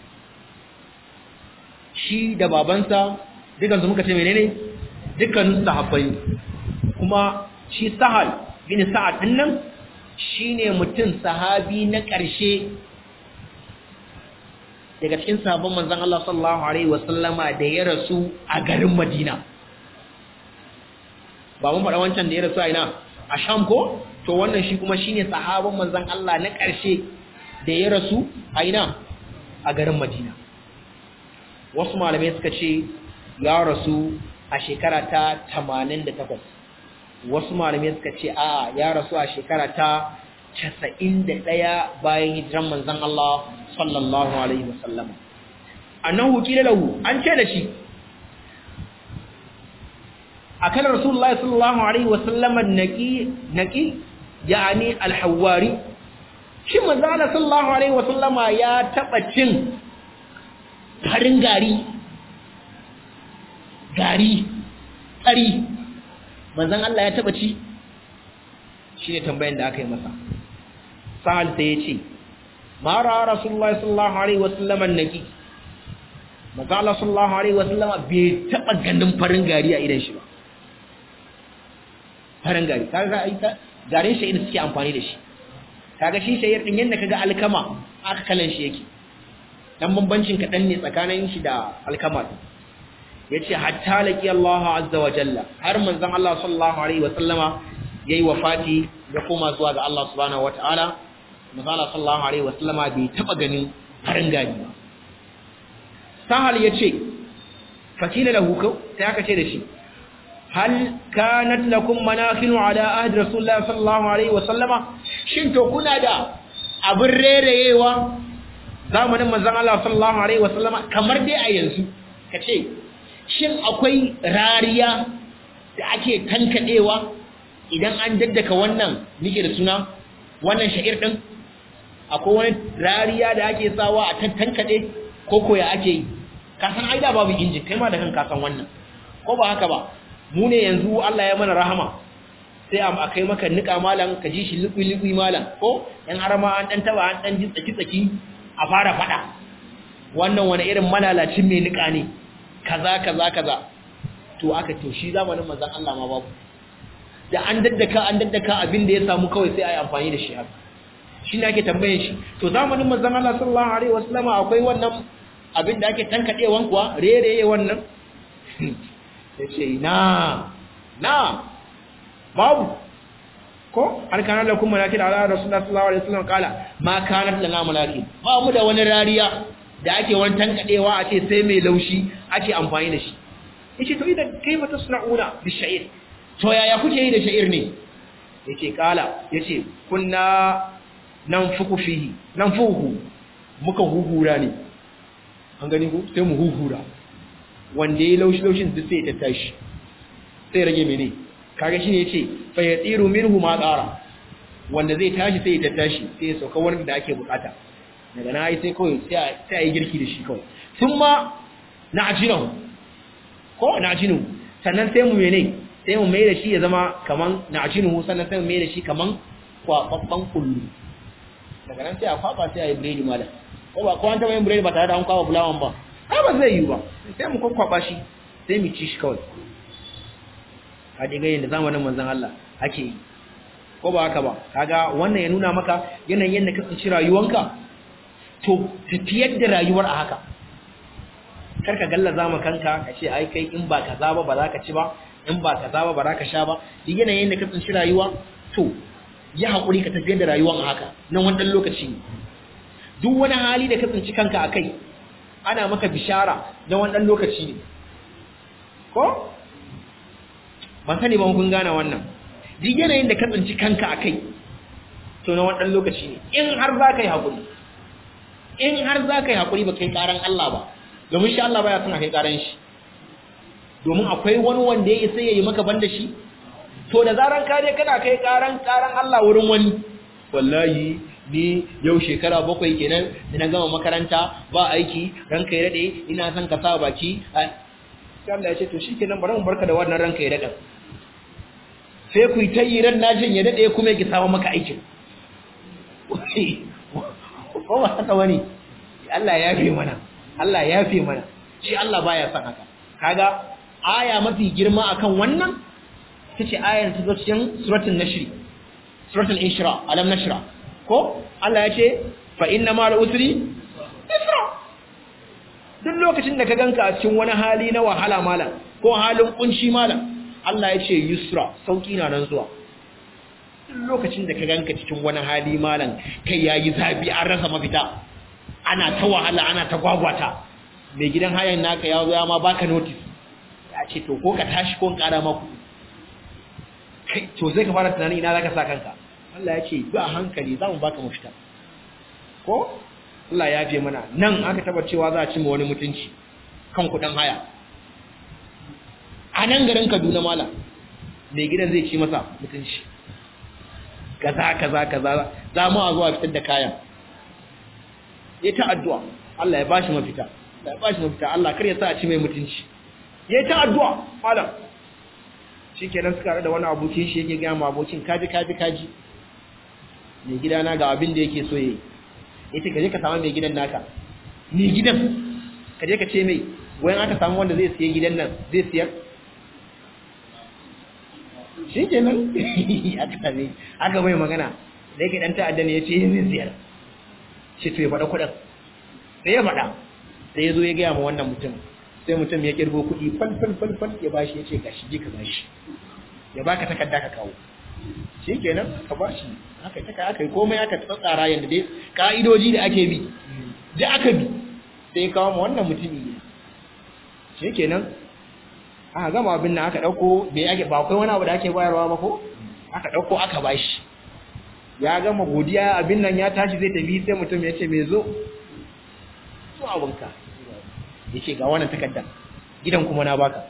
shi da babansa dukansu muka ce menene dukkanin sahabbai kuma shi sahal bin sa'ad din nan shine mutum sahabi na ƙarshe daga cikin sahabban manzon Allah sallallahu alaihi wasallama da ya rasu a garin Madina ba mun faɗa wancan da ya rasu a ina a Sham ko to wannan shi kuma shine sahabban manzon Allah na ƙarshe da ya rasu a ina a garin Madina wasu malamai suka ce ya rasu a shekara ta 88 wasu malamai suka ce a ya rasu a shekara ta 91 bayan hijiran manzon Allah sallallahu alaihi wasallam annahu qila lahu an ce da shi akan rasulullahi sallallahu alaihi wasallam naqi naqi yani al-hawari shi manzo Allah sallallahu alaihi wasallama ya taba cin farin gari gari tsari manzon Allah ya taba ci shine tambayan da aka yi masa sahal sai ya ce ma ra rasulullahi sallallahu alaihi wasallama naki manzo Allah sallallahu alaihi wasallama bai taba ganin farin gari a idan shi ba farin gari kaga ai garin sha'ir suke amfani da shi kaga shi sha'ir din yanda kaga alkama aka kalan shi yake dan bambancin kadan ne tsakanin shi da alkama yace hatta laqi Allah azza wa jalla har manzon Allah sallallahu alaihi wa sallama yayi wafati ya koma zuwa ga Allah subhanahu wataala manzon Allah sallallahu alaihi wa sallama bai taba ganin farin gari ba sahal yace fakila lahu kau sai aka ce da shi hal kanat lakum manakhinu ala ahdi rasulullah sallallahu alaihi wa sallama shin to kuna da abin rereyewa zamanin manzon Allah sallallahu alaihi wa sallama kamar dai a yanzu kace shin akwai rariya da ake tankadewa idan an daddaka wannan nike da suna wannan sha'ir din akwai wani rariya da ake sawa a tankade ko koya ake yi ka san ai da babu injin kai ma da kanka san wannan ko ba haka ba mu ne yanzu Allah ya mana rahama sai a kai maka nika malam ka ji shi liƙi liƙi malam ko yan harama an dan taba an dan ji tsaki tsaki a fara fada wannan wani irin malalacin mai nika ne kaza kaza kaza to aka to shi zamanin manzon Allah ma babu da an daddaka an daddaka abin da ya samu kawai sai ai amfani da shi haka shi ne ake tambayin shi to zamanin manzon Allah sallallahu alaihi wasallam akwai wannan abin da ake tankadewan kuwa rereye wannan yace na na babu ko har kana lakum malaki da Allah rasulullahi sallallahu alaihi wasallam kala ma kanat lana malaki ba mu da wani rariya da ake wani tankadewa a ce sai mai laushi ake amfani da shi yace to idan kai mata suna'una bi sha'ir to yaya kuke yi da sha'ir ne yace kala yace kunna nan fuku fihi nan fuku muka huhura ne an gani ku sai mu huhura wanda ya laushi laushin duk sai ta tashi sai rage mene kaga shine yace fa yatiru minhu ma qara wanda zai tashi sai ta tashi sai ya sauka wurin da ake bukata daga na yi sai kawai sai a yi girki da shi kawai sun ma na ajinahu ko na ajinahu sannan sai mu mene sai mu mai da shi ya zama kaman na ajinahu sannan sai mu mai da shi kaman kwababban kullu daga nan sai a kwaba sai a yi biredi malam ko ba ko an taɓa yin biredi ba tare da an kwaba fulawan ba ai ba zai yi ba sai mu kwakwaba shi sai mu ci shi kawai a diga yin da zamanin manzon Allah ake yi ko ba haka ba kaga wannan ya nuna maka yanayin yadda ka tsinci rayuwanka to tafiyar da rayuwar a haka karka gallaza ma kanka ka ce ai kai in ba kaza ba ba za ka ci ba in ba kaza ba ba za ka sha ba duk yanayin da ka tsinci rayuwa to ya haƙuri ka tafiyar da rayuwar a haka na wannan lokaci ne duk wani hali da ka tsinci kanka a kai ana maka bishara na wannan lokaci ne ko ban sani ba kun gane wannan duk yanayin da ka tsinci kanka a kai to na wannan lokaci ne in har za ka yi haƙuri in har za ka yi haƙuri ba kai ƙaran Allah ba domin shi Allah baya suna kai ƙaran shi domin akwai wani wanda ya isa ya yi maka banda shi to da zaran ka je kana kai ƙaran ƙaran Allah wurin wani wallahi ni yau shekara bakwai kenan da na gama makaranta ba aiki ranka ya daɗe ina son ka sa baki Allah ya ce to shi kenan bari mu barka da wannan ranka ya daɗe sai ku yi ta yi ran najin ya daɗe kuma ya samu maka aikin ko ba haka wani Allah ya fi mana Allah ya fi mana shi Allah baya son haka kaga aya mafi girma akan wannan tace ayar ta cikin suratul nashr suratul inshira alam nashra ko Allah ya ce fa inna ma'al usri yusra duk lokacin da ka ganka a cikin wani hali na wahala malam ko halin kunshi malam Allah ya ce yusra sauki na nan zuwa duk lokacin da ka ganka cikin wani hali malam kai yayi zabi an rasa mafita ana ta wahala ana ta gwagwata mai gidan hayan naka ya zo ya ma baka notice ya ce to ko ka tashi ko kara maku kai to zai ka fara tunanin ina zaka sa kanka Allah ya ce ba hankali za mu baka mafita ko Allah ya fi mana nan aka taba cewa za a ci wani mutunci kan kudin haya a nan garin Kaduna mala mai gidan zai ci masa mutunci kaza kaza kaza za mu a zuwa fitar da kayan ya ta addu'a Allah ya bashi mafita Allah ya bashi mafita Allah kar ya sa a ci mai mutunci ya ta addu'a malam shikenan suka da wani abokin shi yake ga mu abokin kaji kaji kaji mai gidana ga abin da yake so yayi yace ka je ka samu mai gidan naka mai gidan ka je ka ce mai wayan aka samu wanda zai siya gidan nan zai siyar shi kenan aka same aka mai magana da yake dan ta'adda ne ya ce yin ziyar shi to ya faɗa kuɗin sai ya faɗa sai ya zo ya gaya ma wannan mutum sai mutum ya kirgo kuɗi fal fal fal fal ya bashi ya ce gashi je ka bashi ya baka takarda ka kawo shi kenan ka bashi aka yi taka aka yi komai aka tsatsara yadda dai ka'idoji da ake bi da aka bi sai kawo ma wannan mutumi ne shi kenan aka gama abin nan aka ɗauko bai ake ba akwai wani abu da ake bayarwa ba ko aka ɗauko aka bashi ya gama godiya abin nan ya tashi zai tafi sai mutum ya ce mai zo zo abinka ya ce ga wannan takardar gidan kuma na baka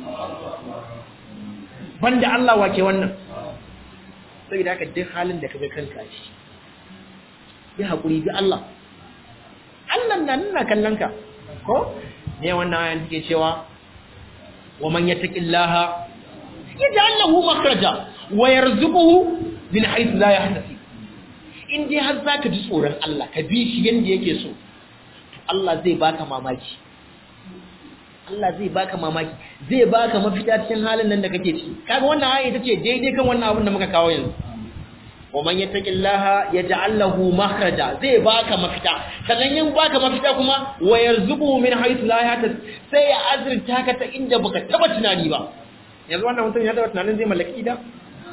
banda Allah wake wannan saboda haka duk halin da kaga kanka shi bi hakuri bi Allah Allah na nuna kallon ka ko ne wannan ayan take cewa wa man yattaqillaha yaj'al lahu makhraja wa yarzuquhu min haythu la yahtasib in dai har zaka ji tsoron Allah ka bi shi yanda yake so Allah zai baka mamaki Allah zai baka mamaki zai baka mafita cikin halin nan da kake ciki kaga wannan aya ita ce daidai kan wannan abin da muka kawo yanzu wa man yattaqillaha yaj'al lahu makhraja zai baka mafita sannan yin baka mafita kuma wa yarzuquhu min haythu la yahtasib sai ya azurta ka ta inda baka taba tunani ba yanzu wannan mutum ya taba tunanin zai mallaki da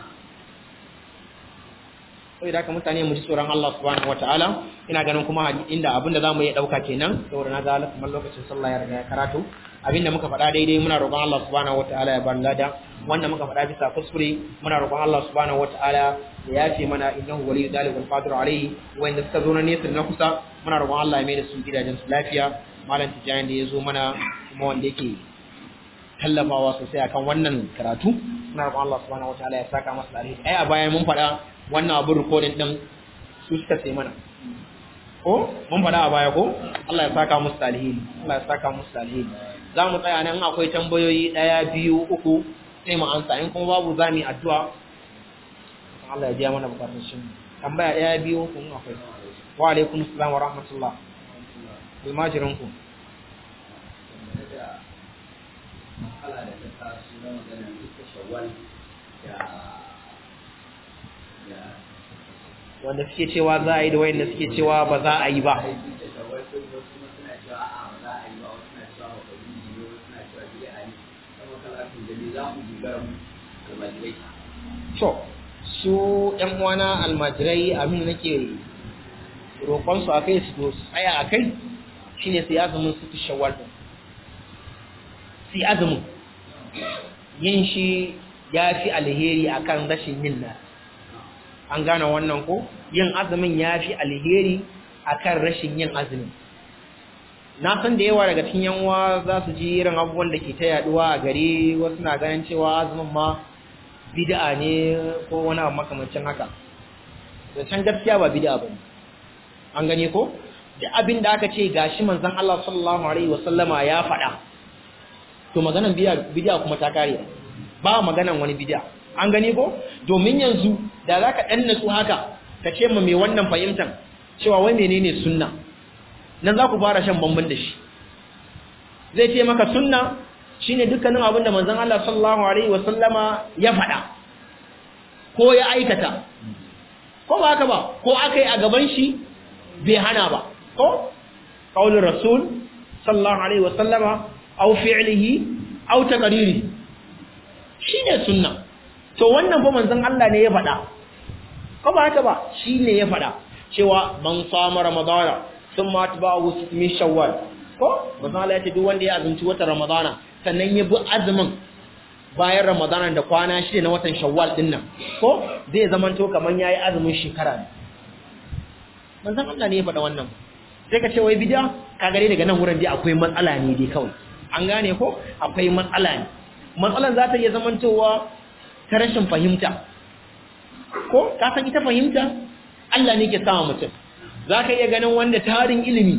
sai da ka mutane mu ji tsoron Allah subhanahu wataala ina ganin kuma inda abinda zamu iya dauka kenan saboda na ga kuma lokacin sallah ya riga ya karatu abinda muka faɗa daidai muna roƙon Allah subhanahu wataala ya bar lada wanda muka faɗa bisa kuskure muna roƙon Allah subhanahu wataala ya yafe mana innahu waliyyu dhalika qadir alayhi wanda suka zo na nesa na kusa muna roƙon Allah ya mai da su gidajen su lafiya malam tijani da ya zo mana kuma wanda yake tallafawa sosai akan wannan karatu muna roƙon Allah subhanahu wataala ya saka masa alheri ai a baya mun faɗa wannan abin recording din su suka sai mana ko mun faɗa a baya ko Allah ya saka musu alheri Allah ya saka musu alheri za mu tsaya nan akwai tambayoyi ɗaya biyu uku sai mu ansa in kuma babu za mu yi addu'a Allah ya biya mana bukatun shi tambaya ɗaya biyu uku in akwai wa alaikum assalam wa rahmatullah almajirin ku wanda suke cewa za a yi da wayanda suke cewa ba za a yi ba to su ƴan uwana almajirai abin da nake roƙon su akai su tsaya akai shine su azumin su shawwal su azumin yin shi ya fi alheri akan rashin yin na an gane wannan ko yin azumin ya fi alheri akan rashin yin azumin na san da yawa daga cikin yanwa za su ji irin abubuwan da ke ta yaduwa a gari wasu na ganin cewa azumin ma bid'a ne ko wani abu makamancin haka da can gaskiya ba bid'a ba an gane ko da abin da aka ce gashi manzon Allah sallallahu alaihi wasallama ya faɗa to maganan bid'a kuma ta kare ba maganan wani bid'a an gane ko domin yanzu da zaka dan natsu haka ka ce ma mai wannan fahimtar cewa wai menene sunna nan za ku fara shan bamban da shi zai ce maka sunna shine dukkanin abin da manzon Allah sallallahu alaihi wasallama ya faɗa ko ya aikata ko ba haka ba ko akai a gaban shi bai hana ba ko qaulur rasul sallallahu alaihi wasallama aw fi'lihi aw taqriri shine sunna to wannan fa manzon Allah ne ya faɗa ko ba haka ba shine ya faɗa cewa man sama ramadana thumma atba'ahu min shawwal ko manzon Allah ya ce duk wanda ya azumci watan ramadana sannan ya bi azumin bayan ramadana da kwana shida na watan shawwal din nan ko zai zamanto kaman yayi azumin shekara manzon Allah ne ya faɗa wannan sai ka ce wai bid'a ka gare daga nan wurin dai akwai matsala ne dai kawai an gane ko akwai matsala ne matsalan za ta iya zamantowa ta rashin fahimta ko ka san ita fahimta Allah ne ke sama mutum za ka iya ganin wanda tarin ilimi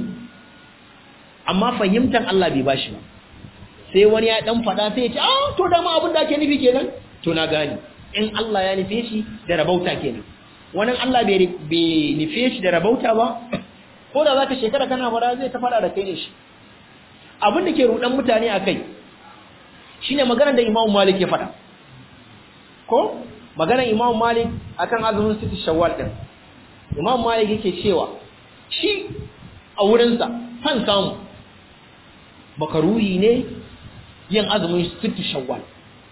amma fahimtar Allah bai bashi ba sai wani ya dan fada sai ya ce ah to dama abin da ake nufi kenan to na gani in Allah ya nufe shi da rabauta kenan wani Allah bai nufe shi da rabauta ba ko da zaka shekara kana fara zai ta fada da kai ne shi abin da ke rudan mutane akai shine maganar da Imam Malik ya fada ko maganar Imam Malik akan azumin sitti Shawwal din Imam Malik yake cewa shi a wurinsa kan samu makaruhi ne yin azumin sitti Shawwal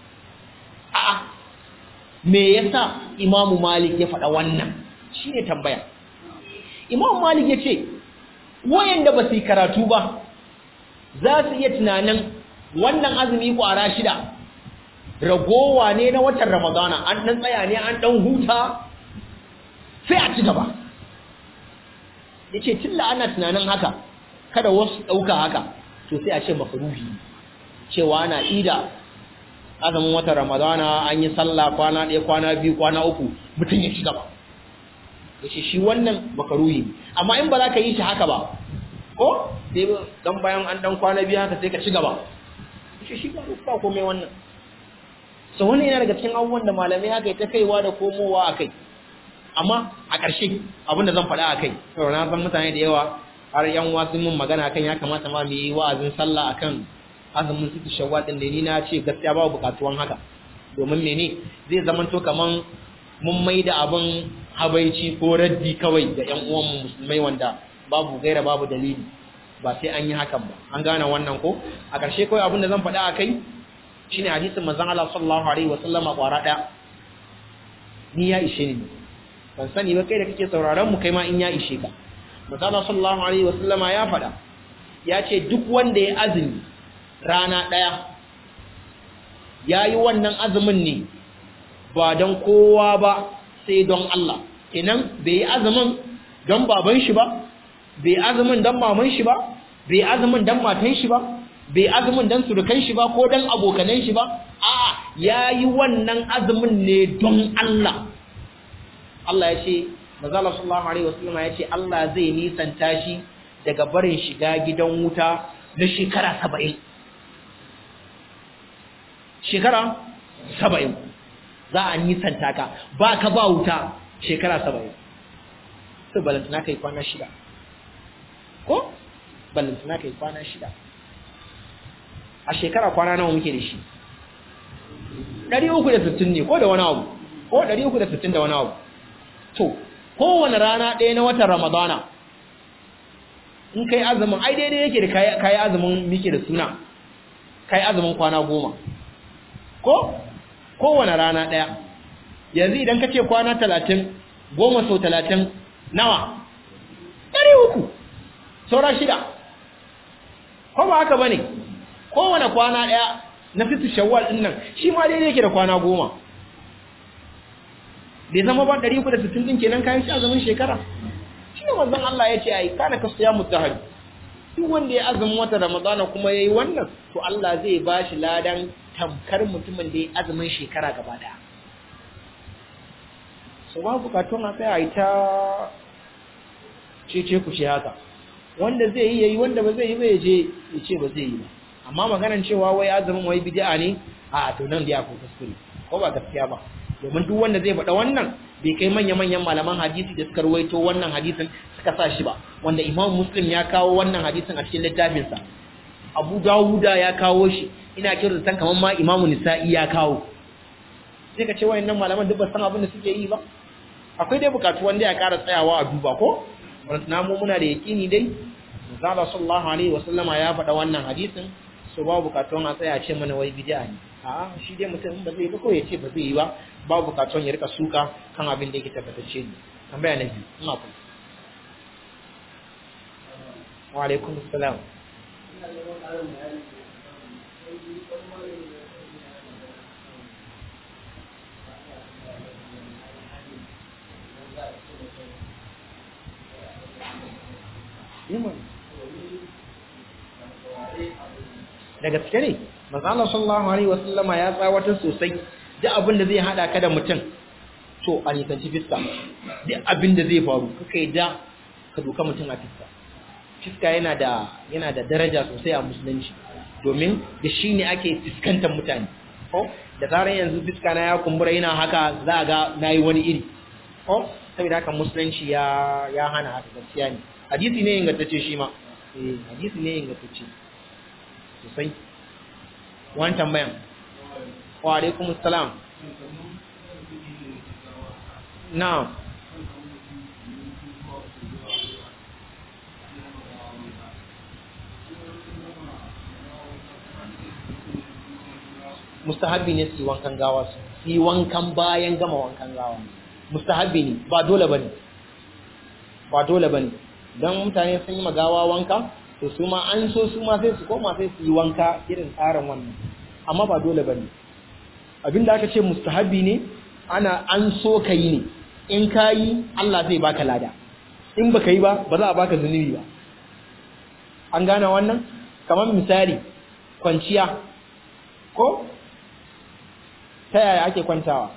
a'a me yasa Imam Malik ya faɗa wannan shine tambaya Imam Malik yace wayanda ba su yi karatu ba za su iya tunanin wannan azumi kwara shida ragowa ne na watan ramadana an dan tsaya ne an dan huta sai a ci gaba yace tilla ana tunanin haka kada wasu dauka haka to sai a ce makruhi cewa ana ida azumin watan ramadana an yi sallah kwana ɗaya kwana biyu kwana uku mutum ya ci gaba yace shi wannan makruhi amma in ba za ka yi shi haka ba ko sai dan bayan an dan kwana biyu haka sai ka ci gaba yace shi ba ba komai wannan so wannan yana daga cikin abubuwan da malamai haka ta kaiwa da komowa a kai amma a ƙarshe abin da zan faɗa a kai saboda na san mutane da yawa har yan wasu mun magana kan ya kamata ma mu yi wa'azin sallah akan azumin suke shawwal din da ni na ce gaskiya babu buƙatuwan haka domin mene zai zama to kaman mun mai da abin habaici ko raddi kawai ga yan uwan musulmai wanda babu gaira babu dalili ba sai an yi hakan ba an gane wannan ko a ƙarshe kawai abin da zan faɗa a kai shine hadisin manzon Allah sallallahu alaihi wasallam kwara daya ni ya ishe ni ban sani ba kai da kake sauraron mu kai ma in ya ishe ka manzon Allah sallallahu alaihi wasallama ya fada ya ce duk wanda ya azumi rana daya yayi wannan azumin ne ba don kowa ba sai don Allah kenan bai yi azumin don baban shi ba bai azumin don maman shi ba bai azumin don matan shi ba bai azumin dan surukan shi ba ko dan abokanan shi ba a'a yayi wannan azumin ne don Allah Allah ya ce manzo sallallahu alaihi wasallam ya ce Allah zai nisanta shi daga barin shiga gidan wuta na shekara 70 shekara 70 za a nisanta ka ba ka ba wuta shekara 70 sai balantana kai kwana shida ko balantana kai kwana shida a shekara kwana nawa muke da shi 360 ne ko da wani abu ko 360 da wani abu to kowane rana ɗaya na watan ramadana in kai azumin ai daidai yake da kayi azumin muke da suna kayi azumin kwana goma ko kowane rana ɗaya yanzu idan ka ce kwana talatin goma sau talatin nawa ɗari uku saura shida ko ba haka ba ne kowane kwana ɗaya na fitu shawwal ɗin nan shi ma daidai yake da kwana goma bai zama ba ɗari uku da sittin ɗin kenan kayan shi azumin shekara shi ne wanzan Allah ya ce ai kana ka siya mutahaj duk wanda ya azumin wata ramadana kuma ya yi wannan to Allah zai ba shi ladan tamkar mutumin da ya azumin shekara gaba ɗaya so ba bukatun a tsaya ta cece ku ce haka wanda zai yi yayi wanda ba zai yi ba ya je ya ce ba zai yi ba amma maganan cewa wai azumin wai bid'a ne a to nan da ya ku kuskure ko ba gaskiya ba domin duk wanda zai faɗa wannan bai kai manya-manyan malaman hadisi da suka ruwaito wannan hadisin suka sa shi ba wanda imam muslim ya kawo wannan hadisin a cikin littafinsa abu dawuda ya kawo shi ina kiran san kamar ma imamu nisa'i ya kawo sai ka ce wayannan malaman duk ba san abin da suke yi ba akwai dai bukatu wanda ya ƙara tsayawa a duba ko na mu muna da yaƙini dai Zala sallallahu alaihi wasallama ya faɗa wannan hadisin so ba bukatun a tsaya ce mana wai bid'a ne a shi dai mutum ba zai ba ko ya ce ba zai yi ba ba bukatun ya rika suka kan abin da yake tabbatacce ne tambaya na biyu ina ku wa alaikum assalam da gaske ne manzo sallallahu alaihi wasallama ya tsawatar sosai duk abin da zai hada ka da mutum to a nisanci fiska duk abin da zai faru kaka yi da ka doka mutum a fiska fiska yana da yana da daraja sosai a musulunci domin da shi ne ake fiskantar mutane ko da zarar yanzu fiska na ya kumbura yana haka za a ga na yi wani iri ko saboda haka musulunci ya ya hana haka gaskiya ne hadisi ne ingantacce shi ma eh hadisi ne ingantacce sosai wani tambayan wa alaikum salam na'am mustahabbi ne su yi wankan gawa su yi wankan bayan gama wankan gawa mustahabbi ne ba dole bane ba dole bane dan mutane sun yi magawa wanka to su ma an so su ma sai su koma sai su yi wanka irin tsarin wannan amma ba dole bane abinda aka ce mustahabbi ne ana an so ka yi ne in ka yi Allah zai baka lada in baka yi ba ba za a baka zunubi ba an gane wannan kamar misali kwanciya ko ta yaya ake kwantawa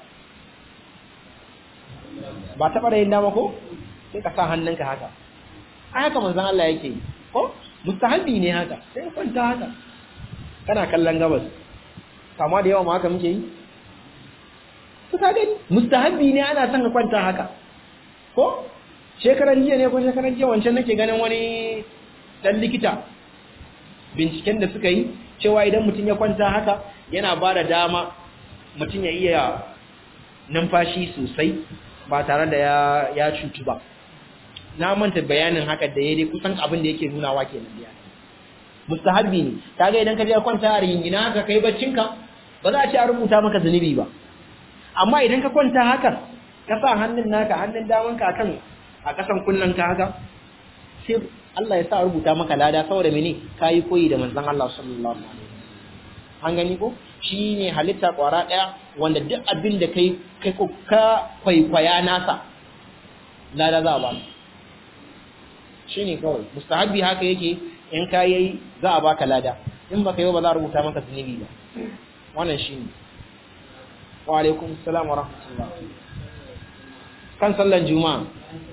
ba taɓa da yin dama ko sai ka sa hannunka haka a haka manzan Allah yake yi ko mustahabi ne haka sai kwanta haka kana kallon gabas kama da yawa ma haka muke yi su ka gani mustahabi ne ana son ka kwanta haka ko shekaran jiya ne ko shekaran jiya wancan nake ganin wani dan likita binciken da suka yi cewa idan mutum ya kwanta haka yana ba da dama mutum ya iya numfashi sosai ba tare da ya cutu ba na manta bayanin haka da ya dai kusan abin da yake nunawa ke nan ya mustahabbi ne kaga idan ka je kwanta a ringina haka kai baccinka ba za a ce a rubuta maka zunubi ba amma idan ka kwanta haka ka sa hannun naka hannun damanka akan a kasan kullun ka haka sai Allah ya sa rubuta maka lada saboda mene kayi koyi da manzon Allah sallallahu alaihi wasallam an gani ko shi ne halitta kwara ɗaya wanda duk abin da kai kai ka kwaikwaya nasa lada za a ba shi ne kawai mustahabi haka yake in ka yi za a baka lada in baka yi ba za a rubuta maka zunubi ba wannan shi ne wa alaikum salam wa rahmatullah kan sallan juma'a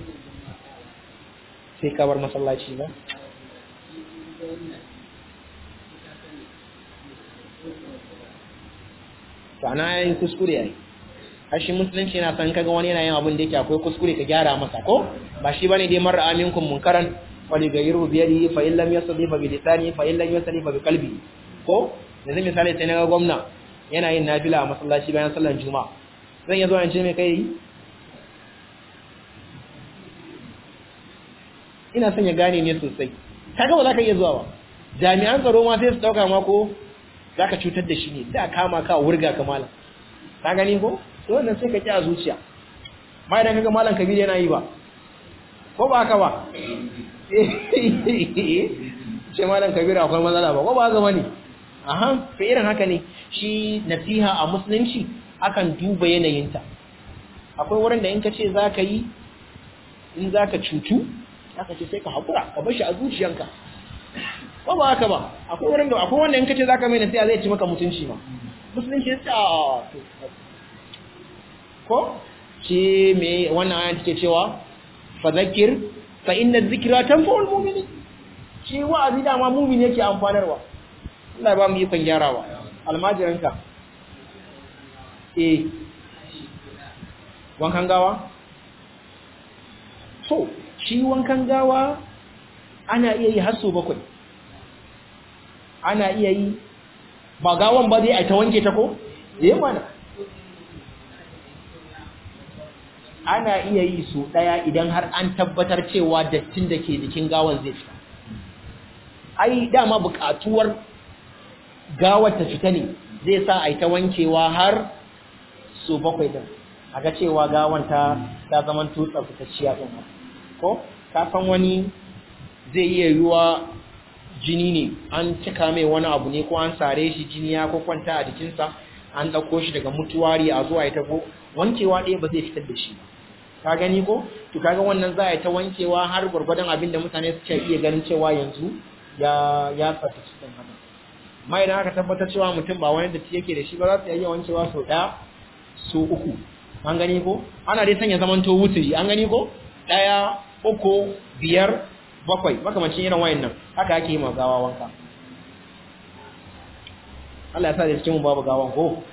sai ka bar masallaci ba to ana yin kuskure yayi hashi musulunci yana san kaga wani yana yin abin da yake akwai kuskure ka gyara masa ko ba shi bane dai marra aminkum munkaran wali gayru bi yadihi fa illam yasdi fa bi lisani fa illam yasdi fa bi qalbi ko yanzu misali sai naga gwamna yana yin nafila a masallaci bayan sallar juma'a zan iya zuwa in ce mai kai ina son ya gane ne sosai kaga ba za ka iya zuwa ba jami'an tsaro ma sai su dauka ma ko za ka cutar da shi ne da kama ka wurga ka malam ka gani ko to wannan sai ka ƙi a zuciya ma idan kaga malam kabir yana yi ba ko ba haka ba ce malam kabir akwai matsala ba ko ba haka bane aha to irin haka ne shi nasiha a musulunci akan duba yanayinta akwai wurin da in ka ce za ka yi in za ka cutu aka ce sai ka haƙura ka bar shi a zuciyanka ba ba haka ba akwai wurin da akwai wanda in kace zaka mai nasiha zai ci maka mutunci ma musulunci ya ce ko shi me wannan ayan take cewa fa zakir fa inna dhikra tanfa'ul mu'minin shi wa'azi da ma mu'mini yake amfanarwa Allah ba mu yi kan gyarawa almajiranka eh wankan gawa so shi wankan gawa ana iya yi har so bakwai ana iya yi ba gawan ba zai a ta wanke ta ko? yi mana ana iya yi so ɗaya idan har an tabbatar cewa dattin da ke jikin gawan zai fita ai dama buƙatuwar gawar ta fita ne zai sa a ta wankewa har so bakwai din a ga cewa gawan ta ta zaman tutsa fitacciya ɗin ko ka san wani zai iya yiwuwa jini ne an cika mai wani abu ne ko an sare shi jini ya ko kwanta a jikinsa an ɗauko shi daga mutuwari a zuwa ya tafi wankewa ɗaya ba zai fitar da shi ba ka gani ko to kaga wannan za a yi ta wankewa har gwargwadon abin da mutane suke iya ganin cewa yanzu ya ya tsafta cikin haka amma idan aka tabbatar cewa mutum ba wani datti yake da shi ba za su iya wankewa sau ɗaya so uku an gani ko ana dai sanya zamanto wuturi an gani ko ɗaya uku biyar bakwai makamancin irin wayan nan haka ake yi ma gawa wanka Allah ya sa da cikin babu gawan ko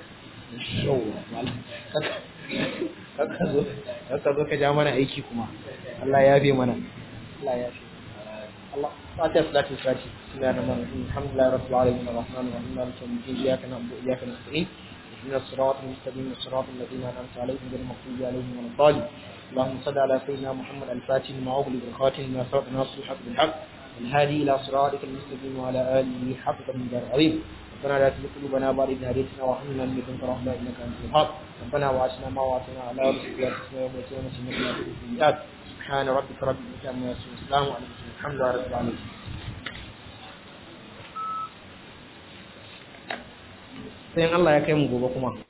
kaka zo kaka zo ka ja mana aiki kuma Allah ya yafe mana Allah ya yafe Allah fatiha salatu fatiha bismillahir rahmanir rahim alhamdulillahi rabbil alamin arrahmanir rahim maliki yawmiddin iyyaka na'budu wa iyyaka nasta'in
من الصراط المستقيم الصراط الذين أنعمت عليهم غير المغضوب عليهم ولا الضالين اللهم صل على سيدنا محمد الفاتح لما أغلق الخاتم لما سبق ناصر الحق بالحق الهادي إلى صراطك المستقيم وعلى آله حق من دار العظيم ربنا لا تزغ قلوبنا بعد إذ هديتنا وهب لنا من لدنك رحمة إنك أنت الوهاب ربنا وعشنا ما وعدتنا على رسلك يا تسمع يوم القيامة إنك لا تخلف الميعاد سبحان ربك رب العزة عما يصفون السلام عليكم الحمد لله رب العالمين
sai Allah ya kai mu gobe kuma